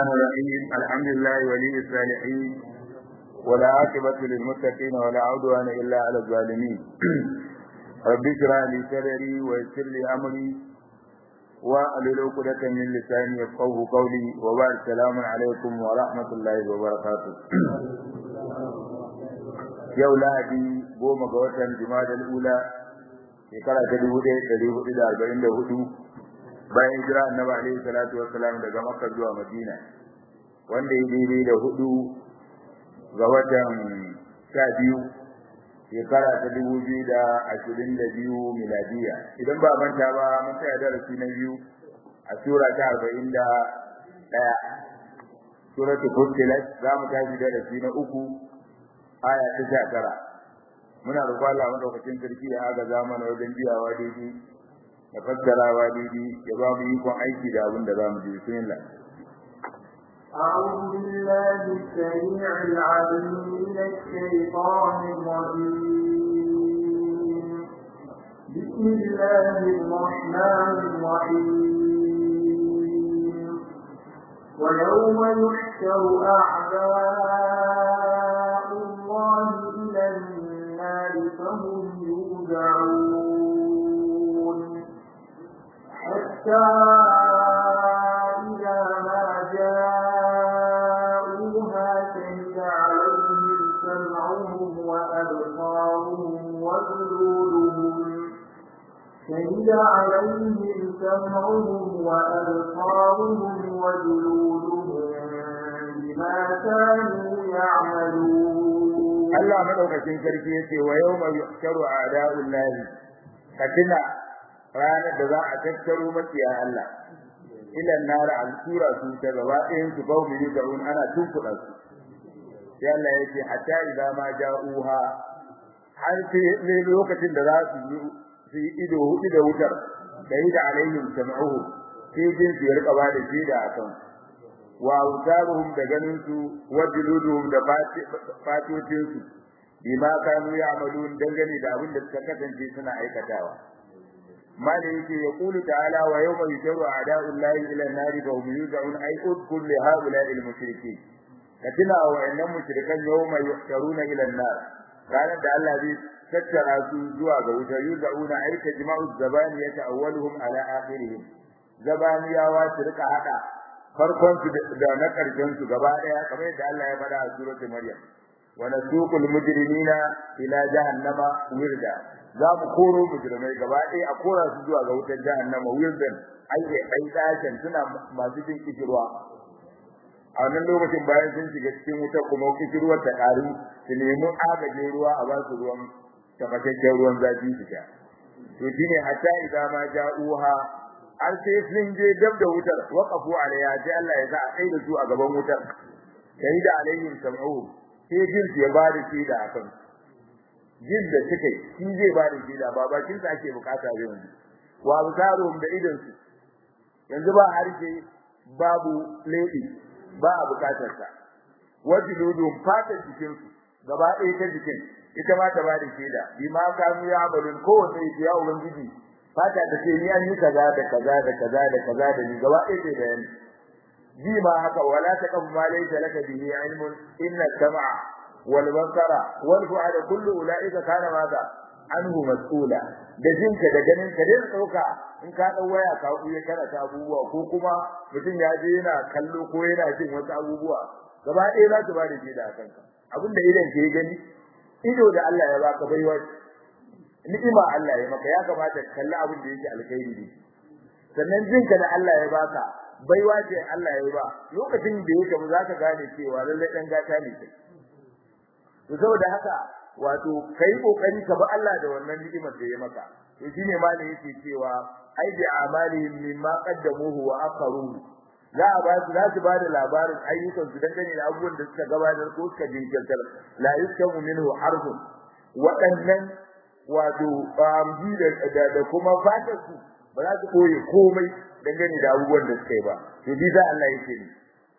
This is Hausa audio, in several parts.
الرحمن الرحيم الحمد لله ولي الصالحين ولا عاقبة للمتقين ولا عدوان إلا على الظالمين رب اشرح لي صدري ويسر لي أمري واحلل عقدة من لساني يفقهوا قولي وبعد السلام عليكم ورحمة الله وبركاته yau lahadi goma ga watan jumadal ula shekara ta dubu ɗaya ɗari hudu da arba'in da hudu bayan hijira annabi alaihi salatu wassalam daga makka zuwa madina wanda ya daidai da hudu ga watan sha biyu shekara ta dubu biyu da ashirin da biyu miladiya idan ba manta ba mun tsaya darasi na biyu a sura ta arba'in da ɗaya suratul fussilat za mu tashi darasi na uku aya ta sha tara muna roƙon Allah madaukakin sarki ya aga zamana wajen biyawa daidai da fassarawa daidai ya ba mu ikon aiki da abin da za mu ji bismillah أعوذ بالله السميع العليم من الشيطان الرجيم بسم الله الرحمن الرحيم ويوم يحشر أعداء الله إلى النار فهم يوزعون حتى إذا ما جاءوها شهد عليهم سمعهم وأبصارهم وجلودهم شهد عليهم سمعهم وأبصارهم وجلودهم بما كانوا يعملون Allah madaukakin sarki yace wa yawma yuhsharu a'da'ullahi katina ranar da za a tattaro makiya Allah ila nar al-sura su ta gaba ɗayan su bawu yi da ana tunkuɗa su sai Allah yace hatta idza ma ja'uha har sai lokacin da za su yi su yi ido hudu da wutar da yi da alaihim sam'uhu sai jin su rika ba da shi da akan wa utaruhum da ganin su wa juluduhum da fatocin su bima kanu ya'malun dangane da abin da suka kasance suna aikatawa mala yake ya kulu ta'ala wa yawma yusharu a'da'ullahi ila an-nari fa hum yuz'un ay udkhul li ha'ula'i al-mushrikeen katina wa innam mushrikan yawma yuhsharuna ila an-nar ranar da Allah zai tattara su zuwa ga wuta yuz'una ay tajma'u zabaniyata awwaluhum ala akhirihim zabaniyawa su rika hada farkon su da na karshen su gaba daya kamar yadda Allah ya faɗa a suratul maryam wa nasuqul mujrimina ila jahannama wirda za mu koro mujrimai gaba daya a kora su zuwa ga wutar jahannama wirdan ai ai dashin suna masu jin kishirwa a wannan lokacin bayan sun shiga cikin wutar kuma kishirwar ta karu su nemi agajin ruwa a ba su ruwan tafashasshen ruwan zafi su sha to shine hatta idan ma ja'uha har sai sun je dab da wutar waqafu alayha sai Allah ya sa a kai da su a gaban wutar sai da alayhim sam'u sai jin su ya bada shi da akan jin da suke shi zai bada shi da babakin sa ake bukata yanzu wa bukarum da idan su yanzu ba harshe babu lady ba a bukatar sa wajidudum fatan jikin su gaba ɗaya ta jikin ita ma ta bada shi da bima kanu ya amalun kowace ya ubangiji fata da ce ni an yi kaza da kaza da kaza da kaza da ni gaba ɗaya ce bayani ji ma haka wala taqaf ma laysa laka bihi ilmun inna sam'a wal basara wal fu'ada kullu ulaika kana maza anhu mas'ula da jinka da ganin ka dai dauka in ka dau waya ka kuye kana ta abubuwa ko kuma mutum ya je yana kallo ko yana jin wasu abubuwa gaba ɗaya za su ba da shi da kanka abinda idan ke gani ido da Allah ya baka baiwa ni'ima Allah ya maka ya kamata ka kalli abin da yake alkhairi ne sannan jinka da Allah ya baka baiwa ce Allah ya ba lokacin da yake mu zaka gane cewa lalle dan gata ne kai to saboda haka wato kai kokari ka ba Allah da wannan ni'imar da ya maka to shine ma ne yake cewa ai bi amalihim mimma qaddamuhu wa akharuhu za a ba su za su ba da labarin ayyukan su dangane da abubuwan da suka gabatar ko suka jinkirtar la yuskamu minhu harfun waɗannan wato amji da da kuma fatar su ba za su koyi komai dangane da abubuwan da suka yi ba to bi za Allah yake ni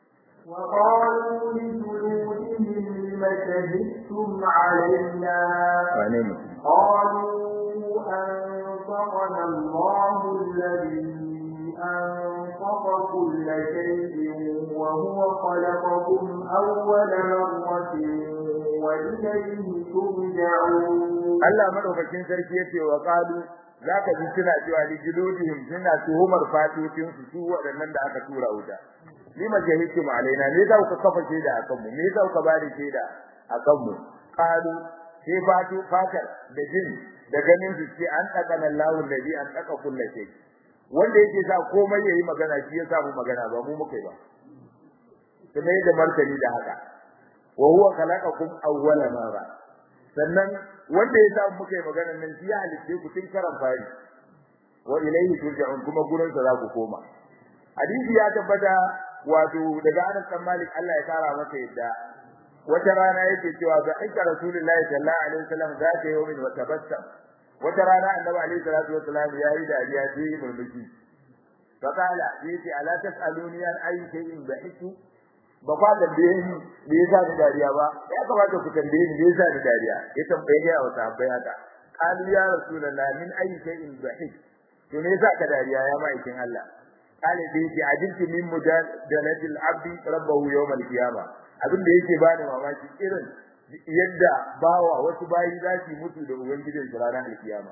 وقالوا لجلودهم لم شهدتم علينا wane ne قالوا أنطقنا الله الذي أنطق كل شيء وهو خلقكم أول مرة وإليه ترجعون Allah madaukakin sarki yace wa qalu zaka ji suna cewa li juludihim suna tuhumar fatotin su su waɗannan da aka tura wuta lima jahiltum alaina ne za ku kafa shaida akan mu me za ku ba da shaida akan mu qalu sai fatu fatar da jin da ganin su ce an tsakana Allahu alladhi an tsaka kullu shay wanda yake sa komai yayi magana shi ya samu magana ba mu muke ba kuma da martani da haka wa huwa khalaqakum awwala marra sannan wanda ya samu muke magana nan shi ya halitte ku tun karan fari wa ilayhi turja'un kuma gurin sa za ku koma hadisi ya tabbata wato daga Anas bin Malik Allah ya kara masa yadda wata rana yake cewa ga aika Rasulullahi sallallahu alaihi wasallam za ta yi min wata bassam wata rana Annabi alaihi salatu wasallam ya yi dariya sai yi murmushi fakala yace ala tasaluni an ayi shay'in bahitu ba kwa da ni me yasa ni dariya ba ya kamata ku tambaye ni me yasa ni dariya ya tambaye ga wa sahabbai haka qalu ya Rasulullahi min ayi shay'in bahit to me yasa ka dariya ya ma'aikin Allah kale da yake ajinti min mujadalatil abdi rabbahu yawm al-qiyamah abin da yake bani mamaki irin yadda bawa wasu bayi za su mutu da ubangijin su ranar al-qiyama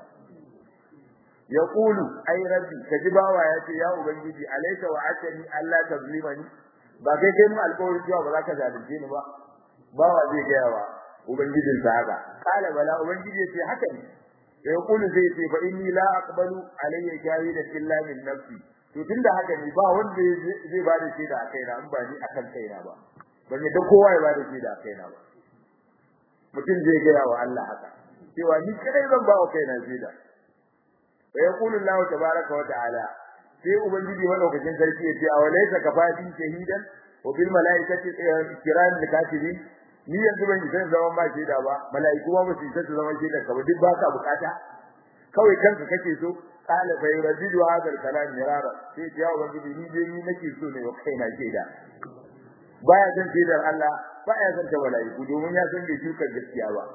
yaqulu ay rabbi kaji bawa yace ya ubangiji alayka wa atani alla tazlimani ba kai kai mu alƙawari cewa ba za ka zalunce ni ba bawa zai ga yawa ubangijin sa haka kala bala ubangiji yace haka ne yaqulu zai ce fa inni la aqbalu alayya shahidan illa min nafsi to tunda haka ne ba wanda zai ba da shaida a kaina in ba ni akan kaina ba ban yadda kowa ya ba da shaida a kaina ba mutum zai gaya wa Allah haka cewa ni kadai zan ba wa kaina shaida wa yaqulu Allah tabaaraka wa ta'ala sai ubangiji madaukakin sarki ya ce a walaysa kafati shahidan wa bil malaikati kiram katibin ni yanzu ban yi san zaman ba shaida ba malaiku ma ba su san zaman shaida ka ba duk ba ka bukata kawai kanka kake so qala fa yuradidu hadha al-kalam mirara sai ya ubangiji ni dai ni nake so ne wa kaina shaida baya san shaidar Allah baya san ta malaiku domin ya san bai shuka gaskiya ba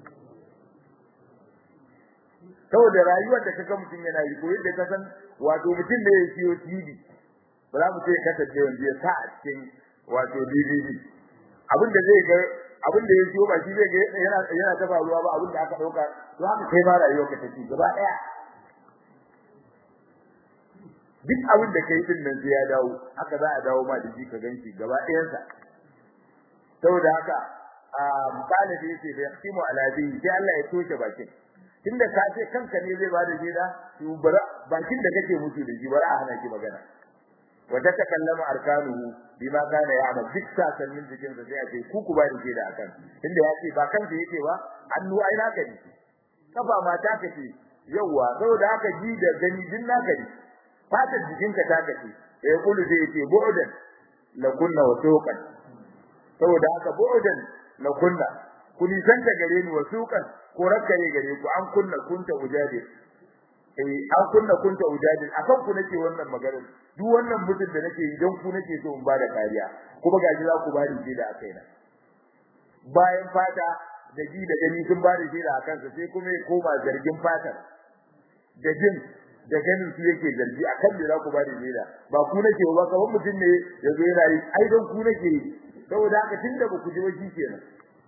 saboda rayuwar da kaga mutum yana yi ko yadda ka san wato mutum da ya siyo TV ba za mu ce ka tace wanda ya sa a cikin wato DVD abin da zai ga abin da ya siyo ba shi zai ga yana yana ta faruwa ba abin da aka dauka to haka kai ma rayuwar ka take gaba daya duk abin da kai din nan sai ya dawo haka za a dawo ma da shi ka ganki gaba ɗayansa saboda haka a misali da yake da yakimu ala bihi sai Allah ya toshe bakin tunda ka ce kanka ne zai bada shaida to bara bakin da kake mutu da shi bara a hana ki magana wa ta takallama arkanuhu bima kana ya'mal duk sasannin jikin sa sai a ce ku ku bada shaida akan tunda ya ce ba kanka yake ba hannu ai naka ne kafa mata ka ce yawa saboda haka ji da gani din naka ne fatar jikinka ta kace ya kulu sai yace bu'dan la kunna wa suqan saboda haka bu'dan la kunna kuni san da gare ni wa suqan ko rakkare gare ku an kunna kunta ujadi eh an kunna kunta ujadi akan ku nake wannan magana duk wannan mutum da nake idan ku nake so in bada kariya kuma gaji za ku bani shi da akaina bayan fata da ji da gani sun bada shi da akansa sai kuma ya koma zargin fatar da jin da ganin su yake zargi akan me za ku bada shi da ba ku nake ba kawai mutum ne yazo yana yi ai don ku nake saboda haka tunda ba ku ji ba shi kenan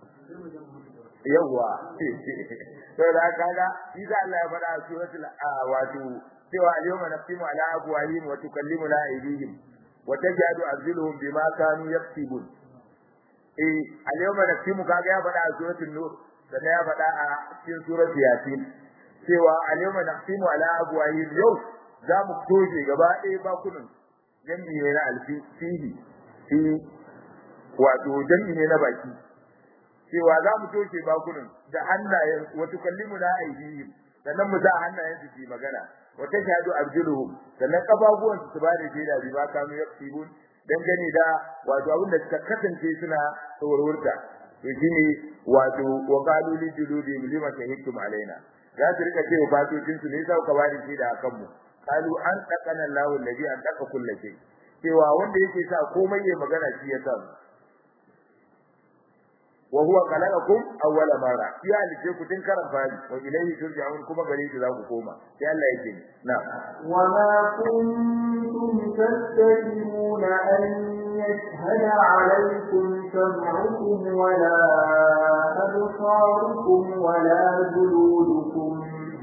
yawa to da kaga shi da Allah ya faɗa a suratul wato cewa al-yawma naqtimu ala afwahihim wa tukallimuna aydihim wa tajadu arjuluhum bima kanu yaktubun eh al-yawma naqtimu kaga ya faɗa a suratul nur sannan ya faɗa a cikin suratul yasin cewa al-yawma naqtimu ala afwahihim yau za mu toje gaba ɗaya bakunan jami'i ne na alfihi fi wato jami'i ne na baki cewa za mu toshe bakunan da hannayen wato kallimu na aidihim sannan mu sa hannayen su ci magana wa tashhadu arjuluhum sannan kafafuwan su ba da shaida bi ba kanu yaktibun dan gani da wato abin da suka kasance suna tsawarwarta to shine wato wa qalu li juludi lima shahidtum alaina za su rika cewa fatocin su ne sai ka ba da shaida akan mu qalu an taqana Allahu alladhi an taqa kullu shay cewa wanda yake sa komai ya magana shi ya sa wa huwa khalaqakum awwala marra ya halice ku tun karan fari wa ilayhi turja'un kuma gare shi za ku koma sai Allah yake na wa ma kuntum tastakbiruna an yashhada alaykum sam'ukum wa la absarukum wa la juludukum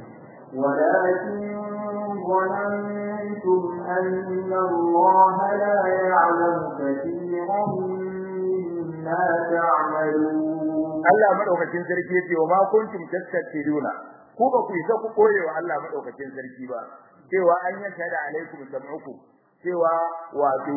ولكن ظننتم أن الله لا يعلم كثيرا مما تعملون Allah madaukakin sarki yace wa ma kuntum tastakbiruna ko ba ku isa ku koye wa Allah madaukakin sarki ba cewa an yanka da alaikum sam'ukum cewa wato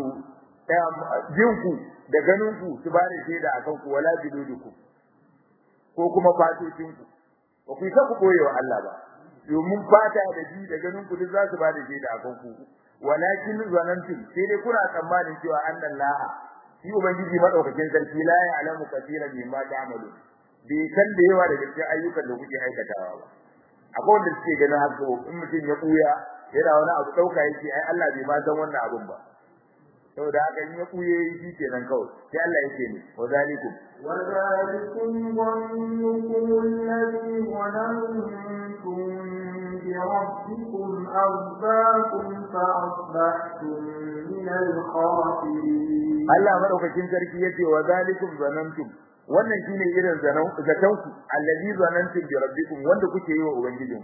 jinku da ganinku su ba da shaida akan ku wala bidudukum ko kuma fatocinku ba ku isa ku koye wa Allah ba domin fata da ji da ganin ku duk za su ba da shaida akan ku walakin zanantum sai dai kuna tsammanin cewa annallaha shi ubangiji madaukakin sarki la ya'lamu kaseeran mimma ta'malu bai san da yawa daga cikin ayyukan da kuke aikatawa ba akwai wanda suke ganin haka in mutum ya buya yana wani abu dauka yake ai Allah bai ma san wannan abun ba saboda haka in ya buye shi kenan kawai sai Allah yake ne wa zalikum wa zalikum dhannukum alladhi dhanantum بربكم أرضاكم فأصبحتم من الخاسرين Allah madaukakin sarki yace wa zalikum zanantum wannan shine irin zanan zatanku allazi zanantum bi rabbikum wanda kuke yi wa ubangijin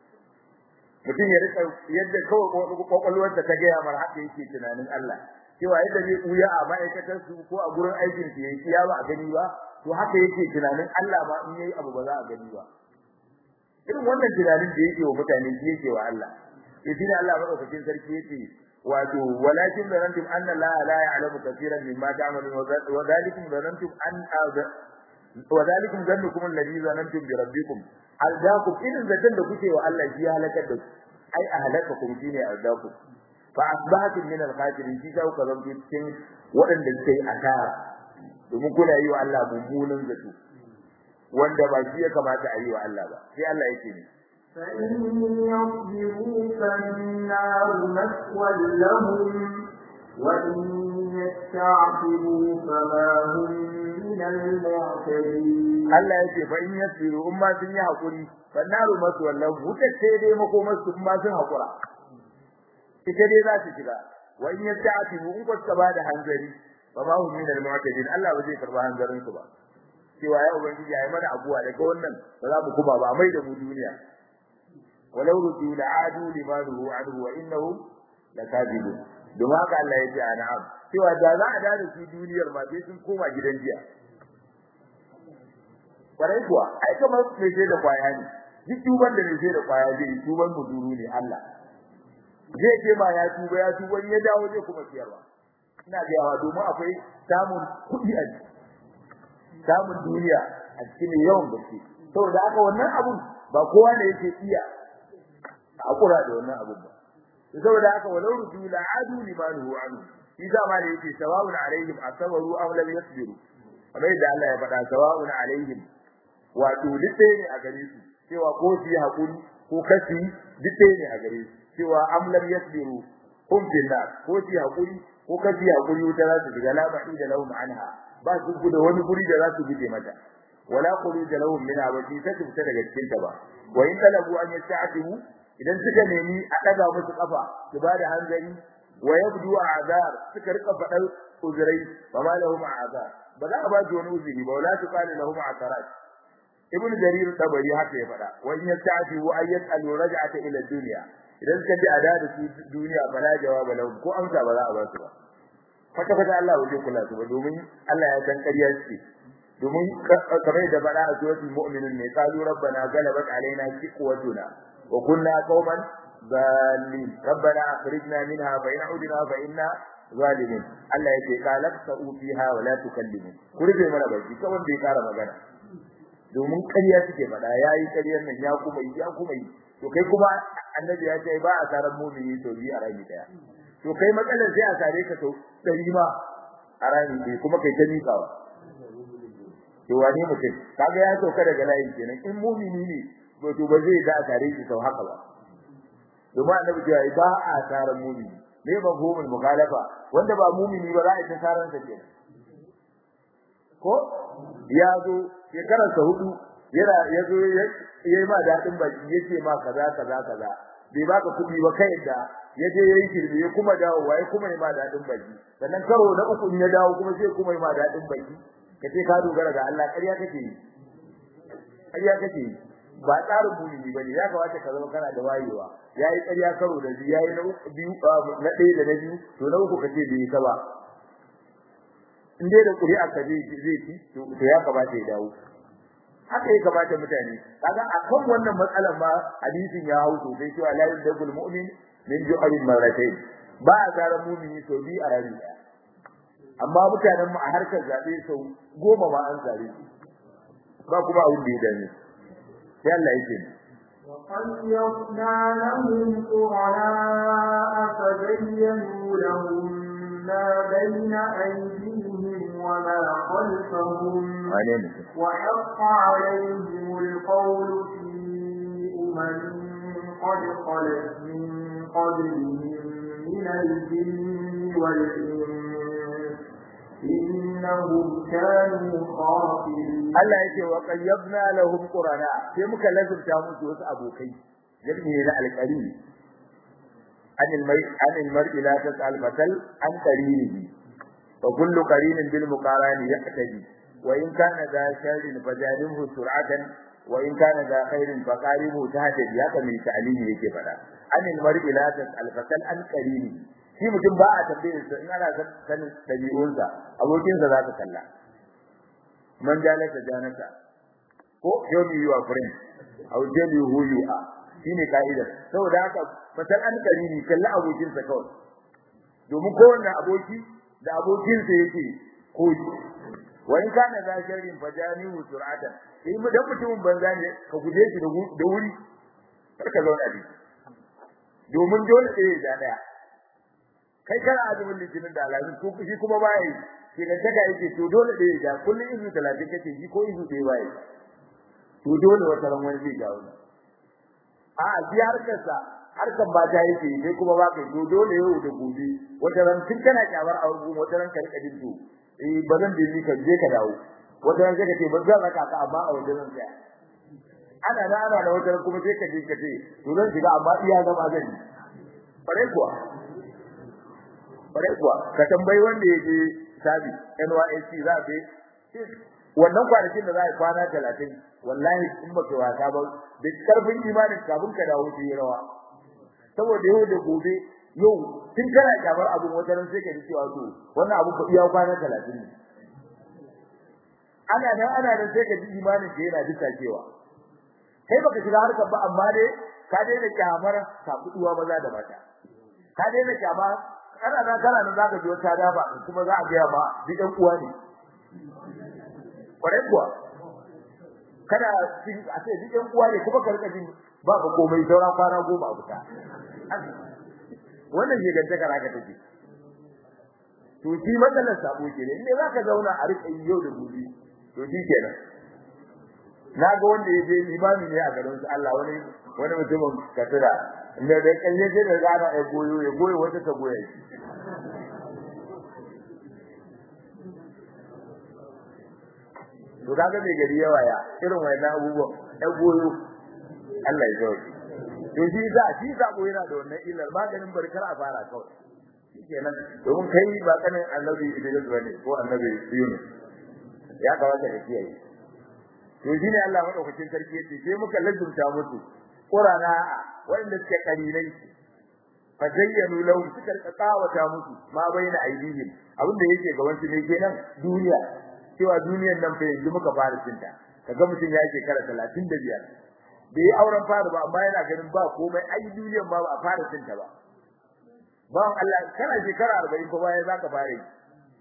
mutum ya rika yadda kawai kwakwalwarsa ta gaya mar haka yake tunanin Allah cewa yadda zai kuya a ma'aikatar su ko a gurin aikin su yayi ya ba a gani ba to haka yake tunanin Allah ma in yayi abu ba za a gani ba irin wannan tunanin da yake wa mutane shi yake wa Allah sai shine Allah madaukakin sarki yake wato walakin zanantum anna la la ya'lamu katiran mimma ta'malun wa dhalikum zanantum an wa dhalikum zannukum alladhi zanantum bi rabbikum aldakum idan zatan da kuke wa Allah shi ya halakar da ku ai ahlakakum shine aldakum fa asbahatum min al-khasirin shi ka ku zanto cikin waɗanda suke asara domin kuna yi wa Allah mummunan zato wanda ba shi ya kamata a yi wa Allah ba sai Allah yake ne فإن يصبروا فالنار مثوى لهم وإن يستعتبوا فما هم من المعتدين Allah yake fa in yasiru umma sun yi hakuri fannaru masu wallahu wuta sai dai makomar su umma sun hakura ita dai za su shiga wa in yasta'tibu in kuka ba da hanzari fa ma hum min al-mu'tadin Allah ba zai karba hanzarin su ba cewa ya ubangiji ayi mana abuwa daga wannan ba za mu kuma ba mai da mu duniya walau rudu la'adu limanuhu anhu wa innahum lakadibun don haka Allah ya ce an'am cewa da za a da su duniyar ma sai sun koma gidan jiya kwarai kuwa ai kamar mai sai da kwaya ne duk tuban da mai sai da kwaya zai tuban muduru ne Allah zai ce ma ya tuba ya tuba ya dawo zai kuma siyarwa ina ga yawa domin akwai samun kuɗi a samun duniya a cikin yawan gaske saboda haka wannan abun ba kowa ne yake iya hakura da wannan abun ba saboda haka walau ruju la adu limanuhu anhu shi zama da yake sawa'un alaihim asabaru aw lam yasbiru kamar da Allah ya faɗa sawa'un alaihim wato duk ɗaya ne a gare su cewa ko su yi hakuri ko kasi duk ɗaya ne a gare su cewa am lam yasbiru hum fil nar ko su yi hakuri ko kasi hakuri wuta za su shiga la da lahum anha ba su gudu wani guri da za su guje mata wala khuruj lahum minha ba su ta fita daga cikin ta ba wa in talabu an yasta'tibu idan suka nemi a daga musu kafa su bada hanzari wa yabdu azar suka rika fadar uzurai ba ma lahum azar ba za a ba su wani uzuri ba wala tuqalu lahum asarat ibnu jarir tabari haka ya fada wa in yasta'tibu ay yas'alu raj'ata ila dunya idan suka ji ada da su duniya bala jawaba lahum ko amsa ba za a ba su ba kwata kwata Allah waje kula su ba domin Allah ya san ƙarya ce domin kamar da bada a suratul mu'minun ne qalu rabbana galabat alaina shiqwatuna wa kunna qauman dhalin rabbana akhrijna minha fa in udna fa inna zalimin Allah yake qalak sa'u fiha wa la tukallimu kurbe mana baki kawai bai kara magana domin ƙarya suke faɗa yayi ƙaryar nan ya kuma yi ya kuma yi to kai kuma annabi ya ce ba a tarar mu'mini to bi a rami daya to kai matsalar sai a sare ka to dari ma a rami dai kuma kai ta mikawa to wani mutum kaga ya sauka daga layin kenan in mu'mini ne to to ba zai ga a sare shi sau haka ba domin annabi ya ce ba a tarar mu'mini me ba gomul mukhalafa wanda ba mu'mini ba za a ta tarar sa kenan ko ya zo shekarar sa hudu yana ya zo yayi ma dadin baki yace ma kaza kaza kaza bai baka kudi ba kai da yaje yayi kirbi ya kuma dawo wai kuma yi ma dadin baki sannan karo na uku ya dawo kuma sai kuma yi ma dadin baki kace ka dogara ga Allah ƙarya kake yi ƙarya kake yi ba tsarin mumini bane ya kamata ka zama kana da wayewa yayi ƙarya karo da biyu yayi na biyu na ɗaya da na biyu to na uku kace bai ka ba in dai da ƙuri'a ka zai zai ci to ya kamata ya dawo haka ya kamata mutane kaga akan wannan matsalar ma hadisin ya hau sosai cewa la yudabul mu'min min ju'alin marratayn ba a gara mumini sau biyu a rami ɗaya amma mutanen mu a harkar zabe sau goma ma an zare ba kuma abin da ya dame sai Allah yake وقيضنا لهم قرناء فزينوا لهم ما بين أيديهم وما خلفهم وحق عليهم القول في أمم قد خلت من قبلهم من الجن والإنس إنهم كانوا خاسرين Allah yake wa qayyabna lahum qurana sai muka lazumta musu wasu abokai jami'i na alqari anil mai anil mar'i la tasal fatal an qarinihi wa kullu qarinin bil muqarani yaqtadi wa in kana da sharrin fajalibhu sur'atan wa in kana da khairin faqaribu tahtadi haka mai ta'limi yake fada anil mar'i la tasal fatal an qarinihi shi mutum ba a tambayar sa in ana sanin dabi'unsa abokinsa za ka kalla man jalasa janata ko show me your friend how tell you who you are shine kaida saboda haka fatar an karini kalla abokin sa kawai domin kowanne aboki da abokin sa yake koyi wa in kana da sharrin fajanihu sur'atan sai mu dan mutumin banza ne ka guje shi da wuri kar ka zauna bi domin dole sai ya daya kai kana azumin litinin da alamin ko shi kuma baya yi shi da daga yake to dole da ya kullun izu 30 kace shi ko izu ɗaya baya to dole wata ran wani zai jawo a ji harkar sa harkar ba ta yake sai kuma ba kai to dole yau da gobe wata ran tun kana kyamar abu wata ran ka rika jin to eh ba zan da ni ka je ka dawo wata ran sai ka ce ba zan raka ka amma a wajen zan tsaya ana da ana da wata ran kuma sai ka je ka ce to zan shiga amma iya zama zan yi bare kuwa bare kuwa ka tambayi wanda yake sabi NYSC za ka wannan kwanakin da za a kwana 30 wallahi in baka wasa ba da karfin imanin kafin ka dawo shi rawa saboda yau da gobe yau tun kana kamar abun wata ran sai ka ji cewa to wannan abu ko iya kwana 30 ne ana nan ana nan sai ka ji imanin ka yana duka cewa kai baka shiga harkar ba amma dai ka daina kyamar sabuwa maza da mata ka daina kyamar kana nan kana nan zaka ji wata dafa kuma za a ga ba duk ɗan uwa ne kwarai kuwa kada cikin a ce duk ɗan uwa ne kuma ka rika jin ba ka komai sauran kwana goma a fita wannan shi ganta kara ka take to shi matsalar sabo ke ne inda zaka zauna a rika yi yau da gobe to shi kenan na ga wanda ya je limami ne a garin su Allah wani wani mutumin katura inda da kalle sai da gana ya goyo ya goyo wata ta goya shi to kaga mai gari yawa ya irin wannan abubuwan ya goyo Allah ya zauki to shi za shi sabo yana da wannan illar maganin barkar a fara kawai shikenan domin kai ba kanin annabi Idris bane ko annabi Yunus ya kamata ka kiyaye to shine Allah madaukakin sarki yace sai muka lazumta musu qurana wanda suke karilai fa zayyanu lahum suka tsawata musu ma baina aidihim abinda yake gaban su ne kenan duniya cewa duniyar nan fa yanzu muka fara cinta kaga mutum ya shekara 35 bai yi auren fara ba amma yana ganin ba komai ai duniyar ma ba a fara cinta ba ba Allah kana shekara 40 ko baya zaka fara yi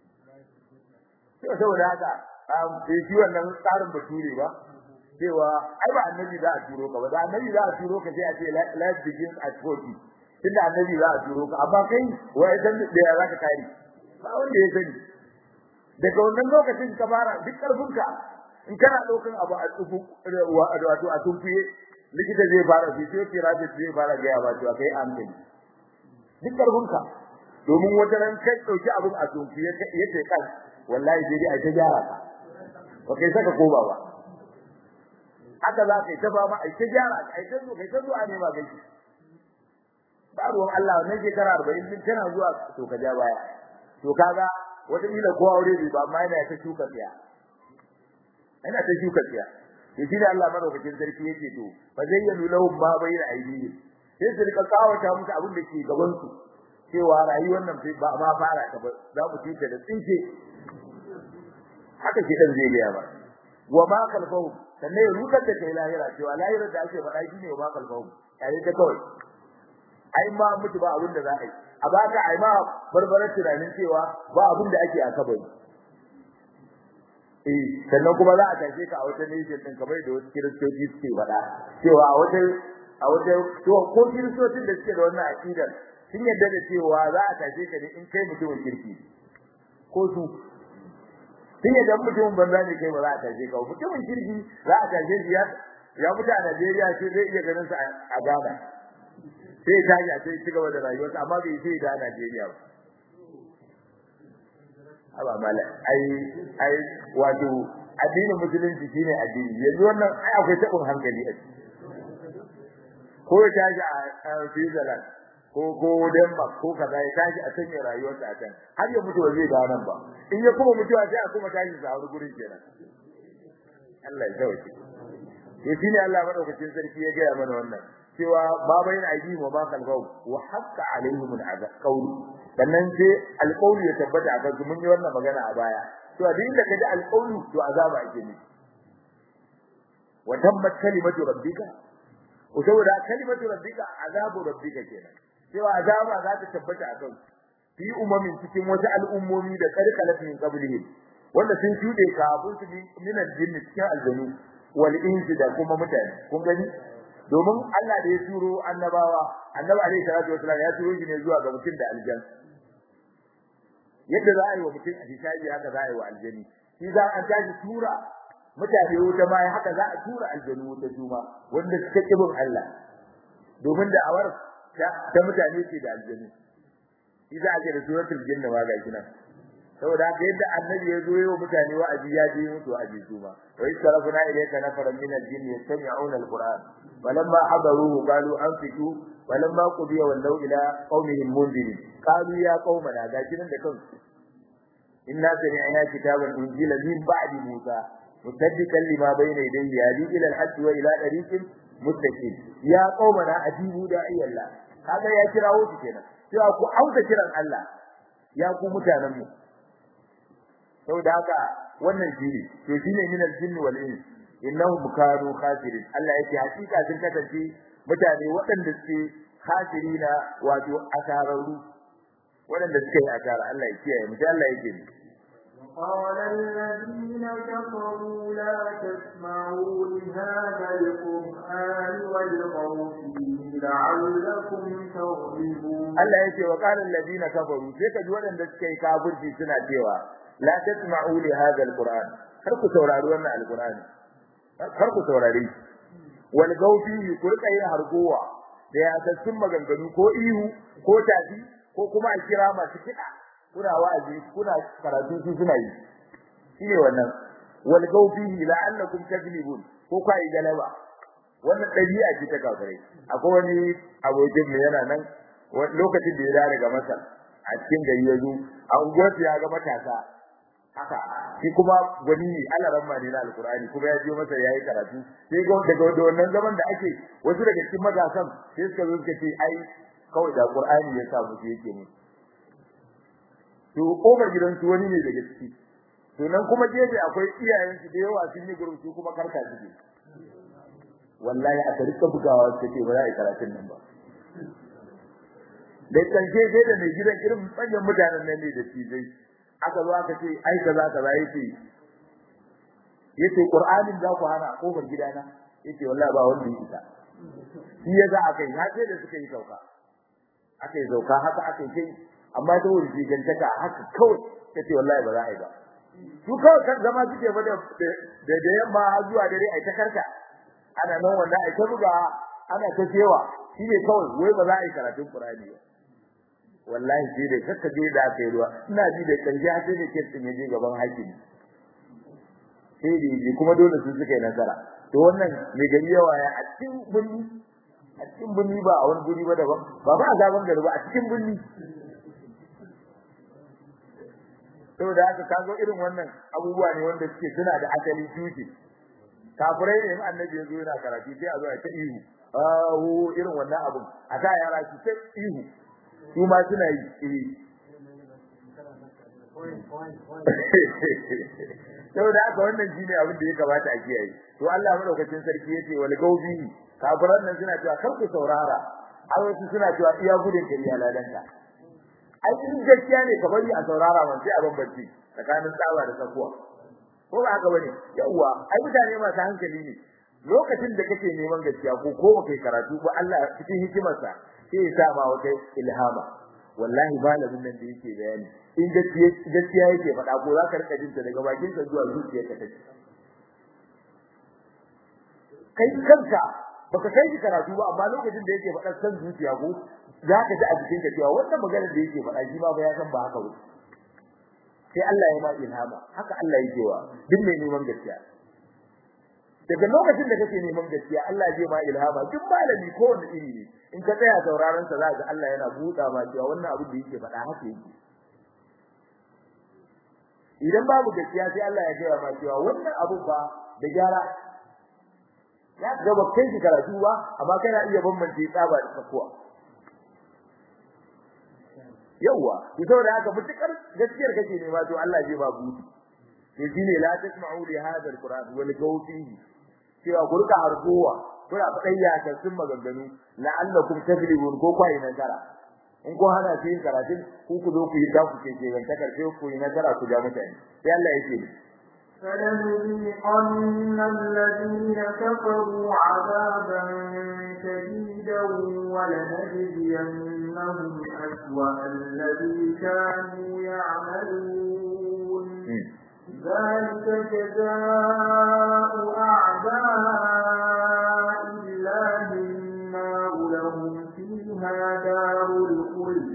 to saboda haka um sai shi wannan tsarin bature ba cewa ai ba annabi za a turo ka ba da annabi za a turo ka sai a ce life begins at 40 tunda annabi za a turo ka amma kai wai dan da ya zaka kare ba wanda ya sani daga wannan lokacin ka fara duk karfinka in kana daukan abu a tsufu wato a tumfiye likita zai fara physiotherapist zai fara ga ya ba to kai amfani duk karfinka domin wata ran kai dauki abu a tumfiye yace kan wallahi sai dai a ta gyara ka ba kai saka koba ba haka za ka yi ta fama ai ta gyara ai ta zo kai ta zuwa ne ba gaji ba ruwan Allah wannan shekara arba'in din tana zuwa to ka ja baya to kaga wata kila ko aure bai ba amma yana ta shuka tsiya yana ta shuka tsiya to shi da Allah madaukakin sarki yake to fa zayyanu lahum ma bayna aydihim sai su rika kawata musu abin da ke gaban su cewa rayuwar nan ba ma fara ta ba za mu tuta da tsinke haka ke dan zai gaya ba wa ma kalfahum sannan ya rukar da kai lahira cewa lahira da ake faɗa shi ne wa ma kalfahum kare ta kawai ai ma mutu ba abin da za a yi a baka ai ma barbarar tunanin cewa ba abin da ake a kabari eh sannan kuma za a tashe ka a wata nation din kamar da wasu kiristoci suke faɗa cewa a wata a wata to ko kiristocin da suke da wannan aqidar sun yarda da cewa za a tashe ka ne in kai mutumin kirki ko su sun yarda mutumin banza ne kai ba za a tashe ka mutumin kirki za a tashe shi ya ya mutu a Najeriya sai zai iya ganin sa a Ghana sai ta ji a sai ci gaba da rayuwarsa amma bai sai da Najeriya ba aba mala ai ai wato addinin musulunci shine addini yanzu wannan ai akwai tabin hankali a ciki ko ya tashi a Switzerland ko ko Denmark ko kaza ya tashi a sanya rayuwarsa a can har ya mutu ba zai ga nan ba in ya kuma mutuwa sai a kuma tashi sa wani gurin kenan Allah ya sauke to shine Allah madaukakin sarki ya gaya mana wannan cewa ba bayin aidi wa ba kalbau wa hakka alaihim al'azab qawli sannan sai alqawli ya tabbata a kansu mun yi wannan magana a baya to a dinda kaji alqawli to azaba ake ne wa tammat kalimatu rabbika ko saboda kalimatu rabbika azabu rabbika kenan cewa azaba za ta tabbata a kansu fi umamin cikin wata al'ummomi da karkalat min qablihim wanda sun shude kafin su min aljinn cikin aljanu wal insi da kuma mutane kun gani domin Allah da ya turo annabawa annabi alaihi salatu wasallam ya turo shi ne zuwa ga mutum da aljan yadda za a yi wa mutum a hisabi haka za a yi wa aljani shi za a tashi tura mutane wuta ma haka za a tura aljanu wuta juma wanda suka kibin Allah domin da awar ta mutane ce da aljanu shi za a ce da suratul jinna ma ga nan saboda haka yadda annabi ya zo yawa mutane wa'azi ya je musu wa'azi su ma wa istarafna ilayka nafaran min al-jinn yastami'una al-qur'an falamma hadaruhu qalu anfiqu falamma qudiya wallaw ila qaumihim munzirin qalu ya qaumana ga kinan da kansu inna sami'na kitaban unzila min ba'di musa musaddiqan lima bayna yadayhi yahdi ila al-haqq wa ila tariqin muttaqin ya qaumana ajibu da'iyallah kaga ya kirawo su kenan cewa ku auka kiran Allah ya ku mutanen mu saboda haka wannan shine to shine min al-jinn wal ins innahum kanu khasirin Allah yake hakika sun kasance mutane waɗanda suke khasirina wato asararru waɗanda suke yi asara Allah ya kiyaye mu Allah yake ni قال الذين كفروا لا تسمعوا لهذا القرآن والغوا فيه لعلكم تغلبون Allah yake wa qala alladhina kafaru sai ka ji waɗanda suke kafirci suna cewa la tasma'u li hadha alquran kar ku saurari wannan alqurani kar ku saurari wal gaufi ku rika yin hargowa da ya sassun maganganu ko ihu ko tafi ko kuma a kira masu kiɗa kuna wa'azi kuna karatu su suna yi shine wannan wal gaufi la'allakum taglibun ko kai galaba wannan dabi'a ce ta kafirai akwai wani abokin mu yana nan lokacin da ya dawo daga Masar a cikin gari ya zo a unguwar ya ga matasa haka shi kuma gwani ne Allah ramma ne na alkurani kuma ya je masa yayi karatu sai ga daga wannan zaman da ake wasu daga cikin matasan sai suka zo suka ce ai kawai da qur'ani ya sa musu yake ne to kofar gidan su wani ne daga ciki to nan kuma gefe akwai iyayen su da yawa sun yi gurin su kuma karka suke wallahi a tarika bugawa suke ba za a yi karatun nan ba da karshe sai da mai gidan irin manyan mutanen nan ne da tijai aka zo aka ce ai kaza kaza yace yace qur'anin za ku hana kofar gidana yace wallahi ba wanda yake ta shi ya za aka yi har sai da suka yi sauka aka yi sauka haka aka yi kai amma ta wurin jigantaka haka kawai yace wallahi ba za a yi ba su kawai kan zama suke ba da da yamma har zuwa dare ai ta karka ana nan wanda ai ta buga ana ta cewa shi ne kawai wai ba za a yi karatun qur'ani ba wallahi sai da kaka je da aka yi ruwa ina ji da karshe sai da ke tsin yaje gaban hakimi sai da yi kuma dole su suka yi nasara to wannan mai gari yawa ya a cikin birni a cikin birni ba a wani guri ba daban ba ba a zaben gari ba a cikin birni saboda haka kago irin wannan abubuwa ne wanda suke suna da asali tushe kafirai ne in annabi ya zo yana karatu sai a zo a ta ihu ahu irin wannan abun a sa yara su ta ihu su ma suna yi eh saboda haka wannan shine abin da ya kamata a kiyaye to Allah madaukakin sarki yace wal gaubi kafiran nan suna cewa kar ku saurara ai wasu suna cewa iya gudun ka iya ladanka ai in gaskiya ne ka bari a saurara man sai a bambanci tsakanin tsawa da tsakuwa ko ba haka bane yawa ai mutane masu hankali ne lokacin da kake neman gaskiya ko ko kai karatu ba Allah cikin hikimarsa sai ya sa ma wata ilhama wallahi malamin nan da yake bayani in gaskiya gaskiya yake faɗa ko za ka rika jin ta daga bakin ka zuwa zuciyarka take kai kanka baka kai shi karatu ba amma lokacin da yake faɗa san zuciya ko za ka ji a jikin ka cewa wannan maganar da yake faɗa shi ma ba ya san ba haka ba sai Allah ya ma ilhama haka Allah yake wa duk mai neman gaskiya daga lokacin da kake neman gaskiya Allah zai ma ilhama duk malami ko wanda iri ne in ka tsaya sauraron sa za ka Allah yana buɗa ma cewa wannan abin da yake faɗa haka yake idan babu gaskiya sai Allah ya gaya ma cewa wannan abu ba da gyara ya ga ba kai shi karatu ba amma kana iya bambance tsaba da tsakuwa yawa to saboda haka mutukar gaskiyar kake nema to Allah zai ba buɗi to shine la tasma'u li hadha alquran wal gawfihi cewa gurka hargowa kuna fadayya ta sun maganganu la'allakum taflihun ko kwai nasara in ko hana shi yin karatun ku ku zo ku yi ta ku ke ke ta karfe ku yi nasara ku ja mutane sai Allah yake فلنذيقن الذين كفروا عذابا شديدا ولنجزينهم أسوأ الذي كانوا يعملون ذلك جزاء أعداء الله النار لهم فيها دار الخلد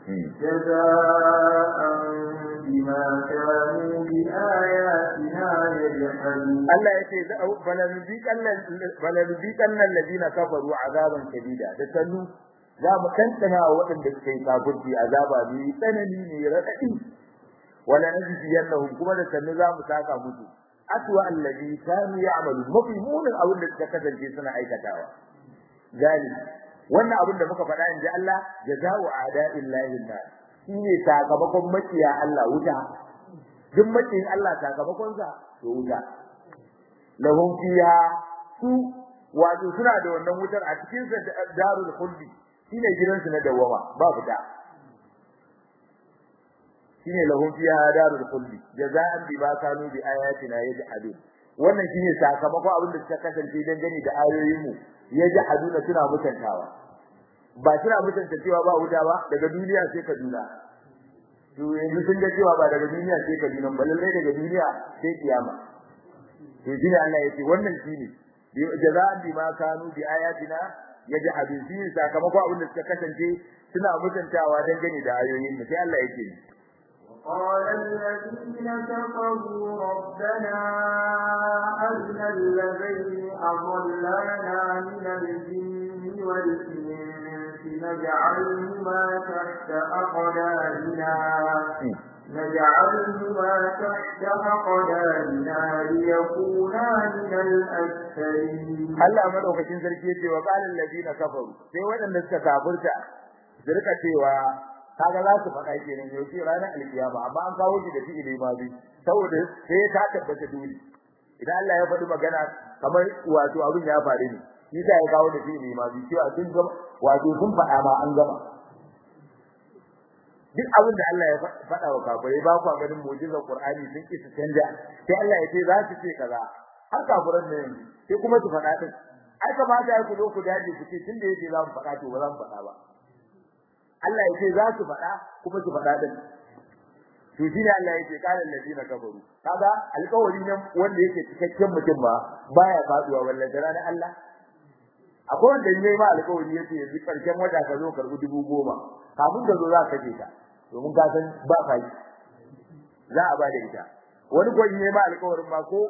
جزاء بما كانوا بآياتنا يجحدون Allah yace balanziqan alladhina kafaru azaban shadida da sannu za mu tantana waɗanda suka yi kafirci azaba bi tsanani ne radadi wala najziyannahum kuma da sannu za mu saka musu atwa alladhi kanu ya'malu mafi munin abin da suka kasance suna aikatawa gali wannan abin da muka faɗa inji Allah jazaa'u a'da'illahi nar shine sakamakon makiya Allah wuta duk makiyin Allah sakamakon sa to wuta lahum fiha su wato suna da wannan wutar a cikin sa darul khuldi shine gidansu na dawama ba fita shine lahum fiha darul khuldi jazaan bima kanu bi ayatina yajhadun wannan shine sakamakon abin da suka kasance dan gani da ayoyin mu yajhaduna suna mutantawa ba suna mutanta cewa ba wuta ba daga duniya sai Kaduna to yanzu sun ga cewa ba daga duniya sai Kaduna ba lalle daga duniya sai kiyama to shine Allah yace wannan shine jazaan bima kanu bi ayatina yajhadun shine sakamakon abin da suka kasance suna mutantawa dan gani da ayoyin mu sai Allah yake قال الذين كفروا ربنا أرنا الذين أضلانا من الجن والإنس نجعلهما تحت أقدامنا نجعلهما تحت أقدامنا ليكونا من الأسفلين Allah madaukakin sarki yace wa qala alladina kafaru sai wadanda suka kafirta su rika cewa kaga za su faɗa kenan yau ce ranar alkiyama amma an kawo shi da fi'ili ma bi saboda sai ta tabbata dole idan Allah ya faɗi magana kamar wato abin ya faru ne shi sai ya kawo da fi'ili ma bi cewa sun gama wato sun faɗa ma an gama duk abin da Allah ya faɗa wa kafirai ba ku ganin mu'jizar Qur'ani sun ki su canja sai Allah ya ce za su ce kaza har kafiran ne sai kuma su faɗa din ai kamata ya ku zo ku dace ku ce tunda yake za mu faɗa to ba za mu faɗa ba Allah ya ce za su faɗa kuma su faɗa din to shine Allah yake kalan ladina kafaru kaga alƙawari nan wanda yake cikakken mutum ba baya faduwa wallahi da ranar Allah akwai wanda yayi ma alƙawari yace yanzu karshen wata ka zo karbi dubu goma kafin ka zo za ka je ka domin ka san ba fa za a ba da ita wani ko yayi ma alƙawarin ma ko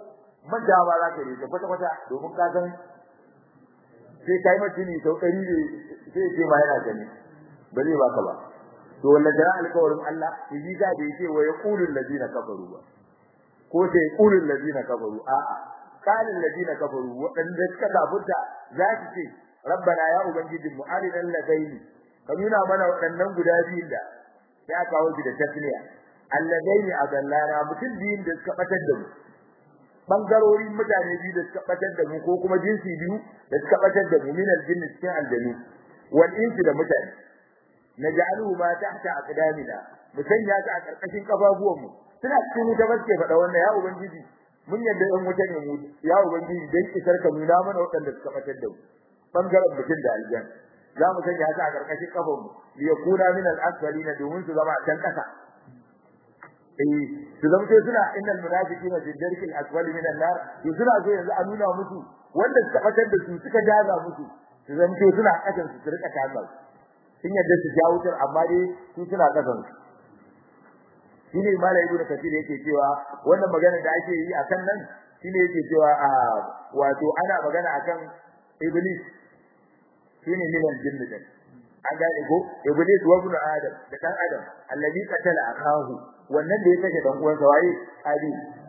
manja ba za ka yi ta kwata kwata domin ka san sai kai mutuni sau ɗari ne sai ce ma yana gani ba zai baka ba to walla da alƙawarin Allah yi ga da yake wa yaqulul ladina kafaru ba ko sai yaqulul ladina kafaru a a qalul ladina kafaru wadanda suka kafurta za su ce rabbana ya ubangiji mu arinal ladaini ka nuna mana wadannan guda biyun da ya kawo shi da tasniya alladaini adallana mutum biyun da suka batar da mu bangarorin mutane biyu da suka batar da mu ko kuma jinsi biyu da suka batar da mu min aljinni cikin aljanu wal insi da mutane naj'aluhu ma tahta aqdamina musanya ta a karkashin kafafuwan mu suna cikin wuta baske faɗa wannan ya ubangiji mun yadda ɗan wuta ne mu ya ubangiji dan kisar ka nuna mana waɗanda suka batar da mu bangaren mutum da aljan za mu sanya ta a karkashin kafan mu li yakuna min al-asfalina domin su zama a can kasa eh su zama sai suna innal munafiqina fi darkil asfali min an-nar to suna so yanzu a nuna musu wanda suka batar da su suka jaza musu su zama sai suna kasan su rika kaza sun yadda su ja wutar amma dai su suna kasan su shine malai ibnu kathir yake cewa wannan magana da ake yi akan nan shine yake cewa a wato ana magana akan iblis shine minan jinni din an gane ko iblis wa ibnu adam da dan adam allazi qatala akahu wannan da ya kashe dan uwansa waye ali